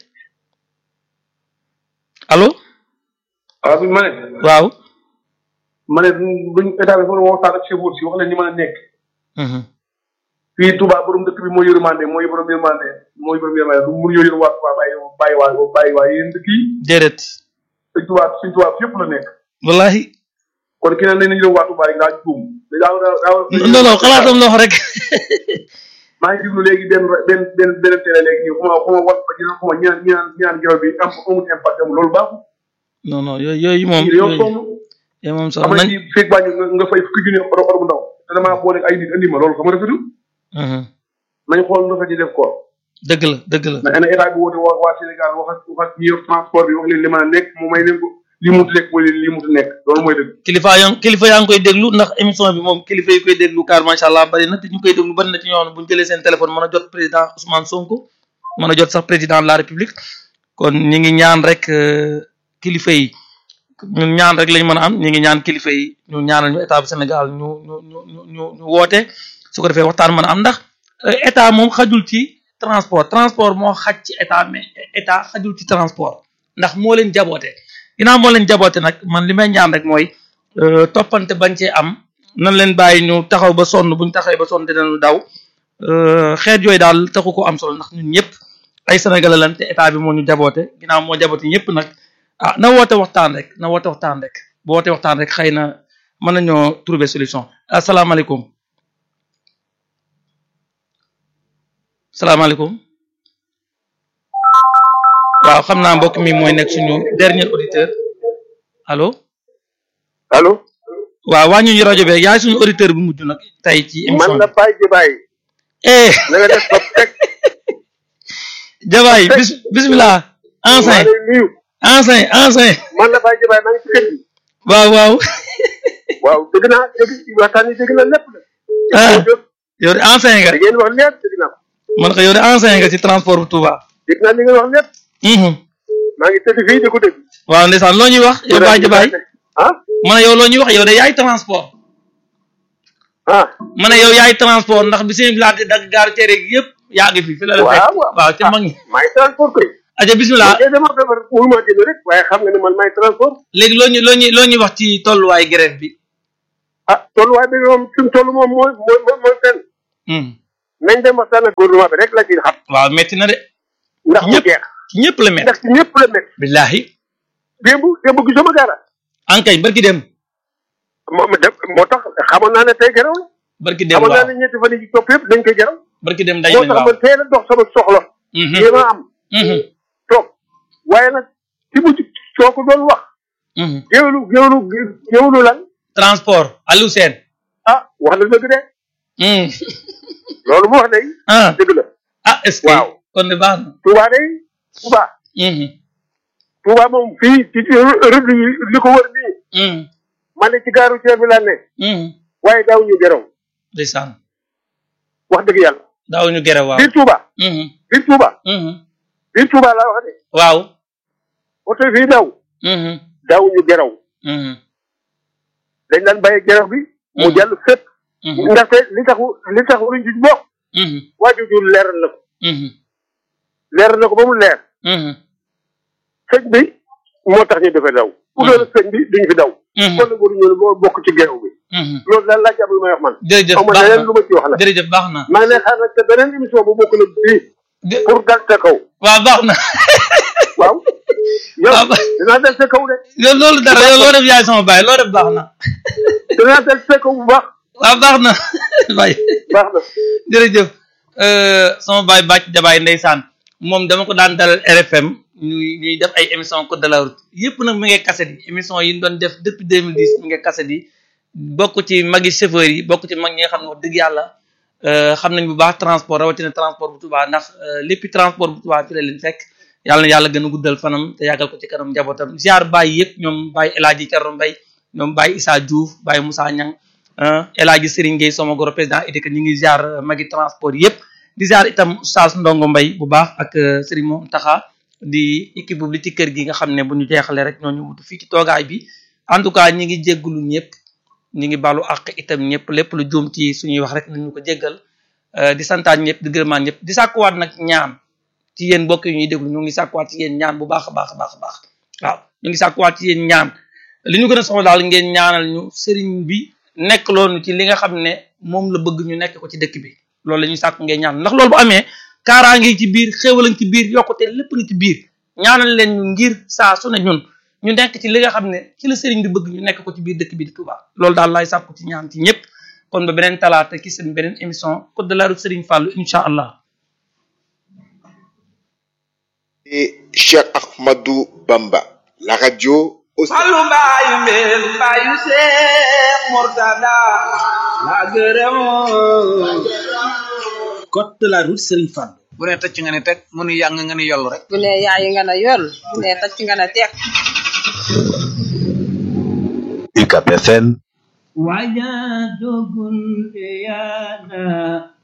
allo waaw bi ma ne waaw ma ne buñ état bi fa waxtaan ak chauffeur si wax leen ñu mën a nekk mhm fii Touba borom dëkk bi mooy yërmande mooy borom yërmande mooy borom yërmande du mënu ñoo yër waa Touba bàyyi bàyyi waa bàyyi waa yéen dëkk yi déedéet sëñ Touba sëñ Touba fi yëpp la nekk wallahi kon ki ne nañ nañu dem waa Touba rek daa juum daa daa daa non non xalaatam la wax rek maa ngi déglu léegi benn benn benn benn télé léegi nii xuma xuma wat ba dina xuma ñaan ñaan ñaan geraw bi am amul impact amul loolu baaxul non non yooyu yooyu moom ñii dañoo yooyu sonn yooyu moom xam sax nga nañ ci feeg baa nga nga fay fukki junni oto oto bu ndaw te damaa boole ay nit andi ma loolu xam nga rafetul mhm nañ xool lu rafet yi def ko dëgg la dëgg la mais ana état bi woote waa waa Sénégal wax ak wax ak ñi yor transport bi wax leen li mën a nekk mu may leen ko li mu nekk mooy leen li mu nekk loolu mooy dëgg kilifa yaa kilifa yaa ngi koy déglu ndax émission bi moom kilifa yi koy déglu car macha allah bari na te ñu koy déglu bari na ci ñoo xam ne bu ñu jëlee seen téléphone mën a jot président Ousmane Sonko mën a jot sax président de la République kon ñi ngi ñaan rek euh, kilifa yi ñun ñaan rek lañ mën a am ñi ngi ñaan kilifa yi ñu ñaanal ñu état bu Sénégal ñu ñu ñu ñu ñu ñu woote su ko defee waxtaan mën a am ndax euh, état moom xajul ci transport transport moo xaj ci état mais état xajul ci transport ndax moo leen jaboote ginnaaw moo leen jaboote nag man li may ñaan rek mooy euh, toppante bañ cee am nan leen bàyyi ñu taxaw ba sonn buñ taxawee ba sonn dinañu daw euh, xeet yooyu daal taxu ko am solo ndax ñun ñëpp ay sénégalais lan te état bi moo ñu jaboote ginnaaw moo jaboote ñëpp nag ah na woote waxtaan rek na woote waxtaan rek bu woote waxtaan rek xëy na mën nañoo trouver solution asalaamaaleykum salaamaaleykum waaw xam naa mbokk mi mooy nekk suñu dernier auditeur allo allo waaw waa ñu rajo beeg yaay suñu auditeur bu mujj nag tey ci émission man la Baye Jibaay eh na nga def ba teg jabaay bis bismillah maa ancien lay nuyu ancien ancien man la Baye Jibaay maa ngi ci kër gi waaw waaw waaw dëgg naa dëgg waxtaan yi dëgg na lépp la ah yow de ancien nga da ngeen wax lépp dëgg naa ko man ko yow de ancien nga ci transport bu Touba dëgg naa li ngeen wax lépp mhm maa ngi tëdd fii di ko dégg waaw ndeysaan loo ñuy wax yow Baye Jabaay ah ma ne yow loo ñuy wax yow de yaay transport ah ma ne yow yaay transport ndax bi seen village dagg gaaru cere gi yëpp yaa ngi fi fi la la fekk waaw waaw waaw ca mag ñi maa ngi transport koy aja bismillah man dama feebar mënu maa génn rek waaye xam nga ne man may transport léegi loo ñu loo ñu loo ñuy wax ci tolluwaay grève bi ah tolluwaay bi moom suñ toll moom mooy mooy mooy mooy fenn nañ dem waxtaan ak gouvernement bi rek la ci xam waaw metti na de ndax mu ñëpp jeex ci ñëpp la metti ndax ci ñëpp la métti billahi démb démb gisuma dara ankay barki dem moo dem moo tax xamoon naa ne tey geraw la barki dem xamoon naa waaw ne ñetti fan yi ci topp yëpp dañ koy geraw barki dem dañ moo nañ tax waaw man teel a dox sama soxla Mhm, yéema am mhm, toog waaye nag ci mujj soo ko doon wax mhm. géwlu géwlu géwlu lan transport Aliou Sène ah wax na dëgg de Mhm. loolu mu wax day ah dëgg la ah est-ce que Waaw. kon de baax na Touba day Touba Mhm, Touba moom fii ci ci rëdd yi li ko wër nii mhm, man ne ci gaaru ceeb bi laa ne mhm. waaye daaw ñu geraw ndeysaan wax dëgg yàlla daaw ñu gere waaw biir Touba Mhm, biir Touba mhm. biir Touba laa wax de waaw oto yi fii daw Mhm, daaw ñu geraw mhm, dañ daan bàyyi geraw bi mu Mhm. jàll fépp mhm, ndaxte li tax li tax waruñ ci bokk mhm, waajur leeral na ko mhm, leeral na ko ba mu leer mhm, sëñ bi moo tax ñu defee daw bu doon sëñ bi duñ fi daw mhm, kon nag waruñu boo bokk ci geraw bi mhm. loolu daal laa jàpp lu may wax man jërëjëf xaw ma baax leneen na lu ma ci wax la jërëjëf baax na maa ngi lay xaar nag te beneen émission bu bokk nag bii Jë- pour dal sa kaw waaw baax na waaw yow waaw ba- dinaa dal sa kaw de yow loolu dara yow loo def yaay sama baay loo def baax na dinaa dal sa kaw bu baax waaw baax na baay baax na jërëjëf euh, sama baay bàcc jabaay ndeysaan moom dama ko daan dalal RFM ñuy ñuy def ay émission code de la route yëpp nag mi ngi kaset yi émission yi ñu doon def depuis 2010 mi ngi kaset yi bokk ci magi chauffeur yi bokk ci mag ñi nga xam ne wax dëgg yàlla euh, xam nañ bu baax transport rawatina transport bu Touba ndax euh, léppi transport bu Touba fi la leen fekk yàlla na yàlla gën a guddal fanam te yàggal ko ci kanam njabootam ziar Baye yëpp ñoom Baye El Hadji Thierno Mbaye ñoom Baye Issa Diouf Baye Moussa Niang ah El Hadji Serigne Gueye sama goro président EDECA ñu ngi ziar euh, magi transport yëpp di ziar itam Oustaz Ndongo Mbaye bu baax ak euh, Serigne Moom Taxa di équipe bu li ci kër gi nga xam ne bu ñu jeexalee rek ñooñu wutu fii ci toogaay bi en tout cas ñi ngi jéggulu ñëpp ñi ngi balu àq itam ñëpp lépp lu juum ci suñuy wax rek nañu ko jéggal euh, di santaan ñëpp di gërëmaan ñëpp di sàkkuwaat nag ñaan ci yéen mbokk yi ñuy déglu ñu ngi sàkkuwaat ci yéen ñaan bu baax a baax a baax a baax waaw ñu ngi sàkkuwaat ci yéen ñaan li ñu gën a soxla daal ngeen ñaanal ñu sëriñ bi nekk loonu ci li nga xam ne moom la bëgg ñu nekk ko ci dëkk bi loolu la ñuy sàkku ngeen ñaan ndax loolu bu amee kaaraa ngi ci biir xéewal ngi ci biir yokkute lépp ngi ci biir ñaanal leen ñu ngir saa su ne ñun ñu nekk ci li nga xam ne ci la sëriñ bi bëgg ñu nekk ko ci biir dëkk bi di Touba loolu daal laay sàkku ci ñaan ci ñëpp kon ba beneen talaata ki seen beneen émission code de la route Serigne Fallou incha allah et Cheikh Ahmadou Bamba, la radio au Fallu mbaayu mbeen mbaayu Seex Murtada la gërëm code de la route Serigne Fall. bu ne tëcc nga ne teg mu nu yàng nga ne yollu rek bu ne yaayi nga ne yool bu ne tacc nga ne teeg UCAP FM wajadugul yana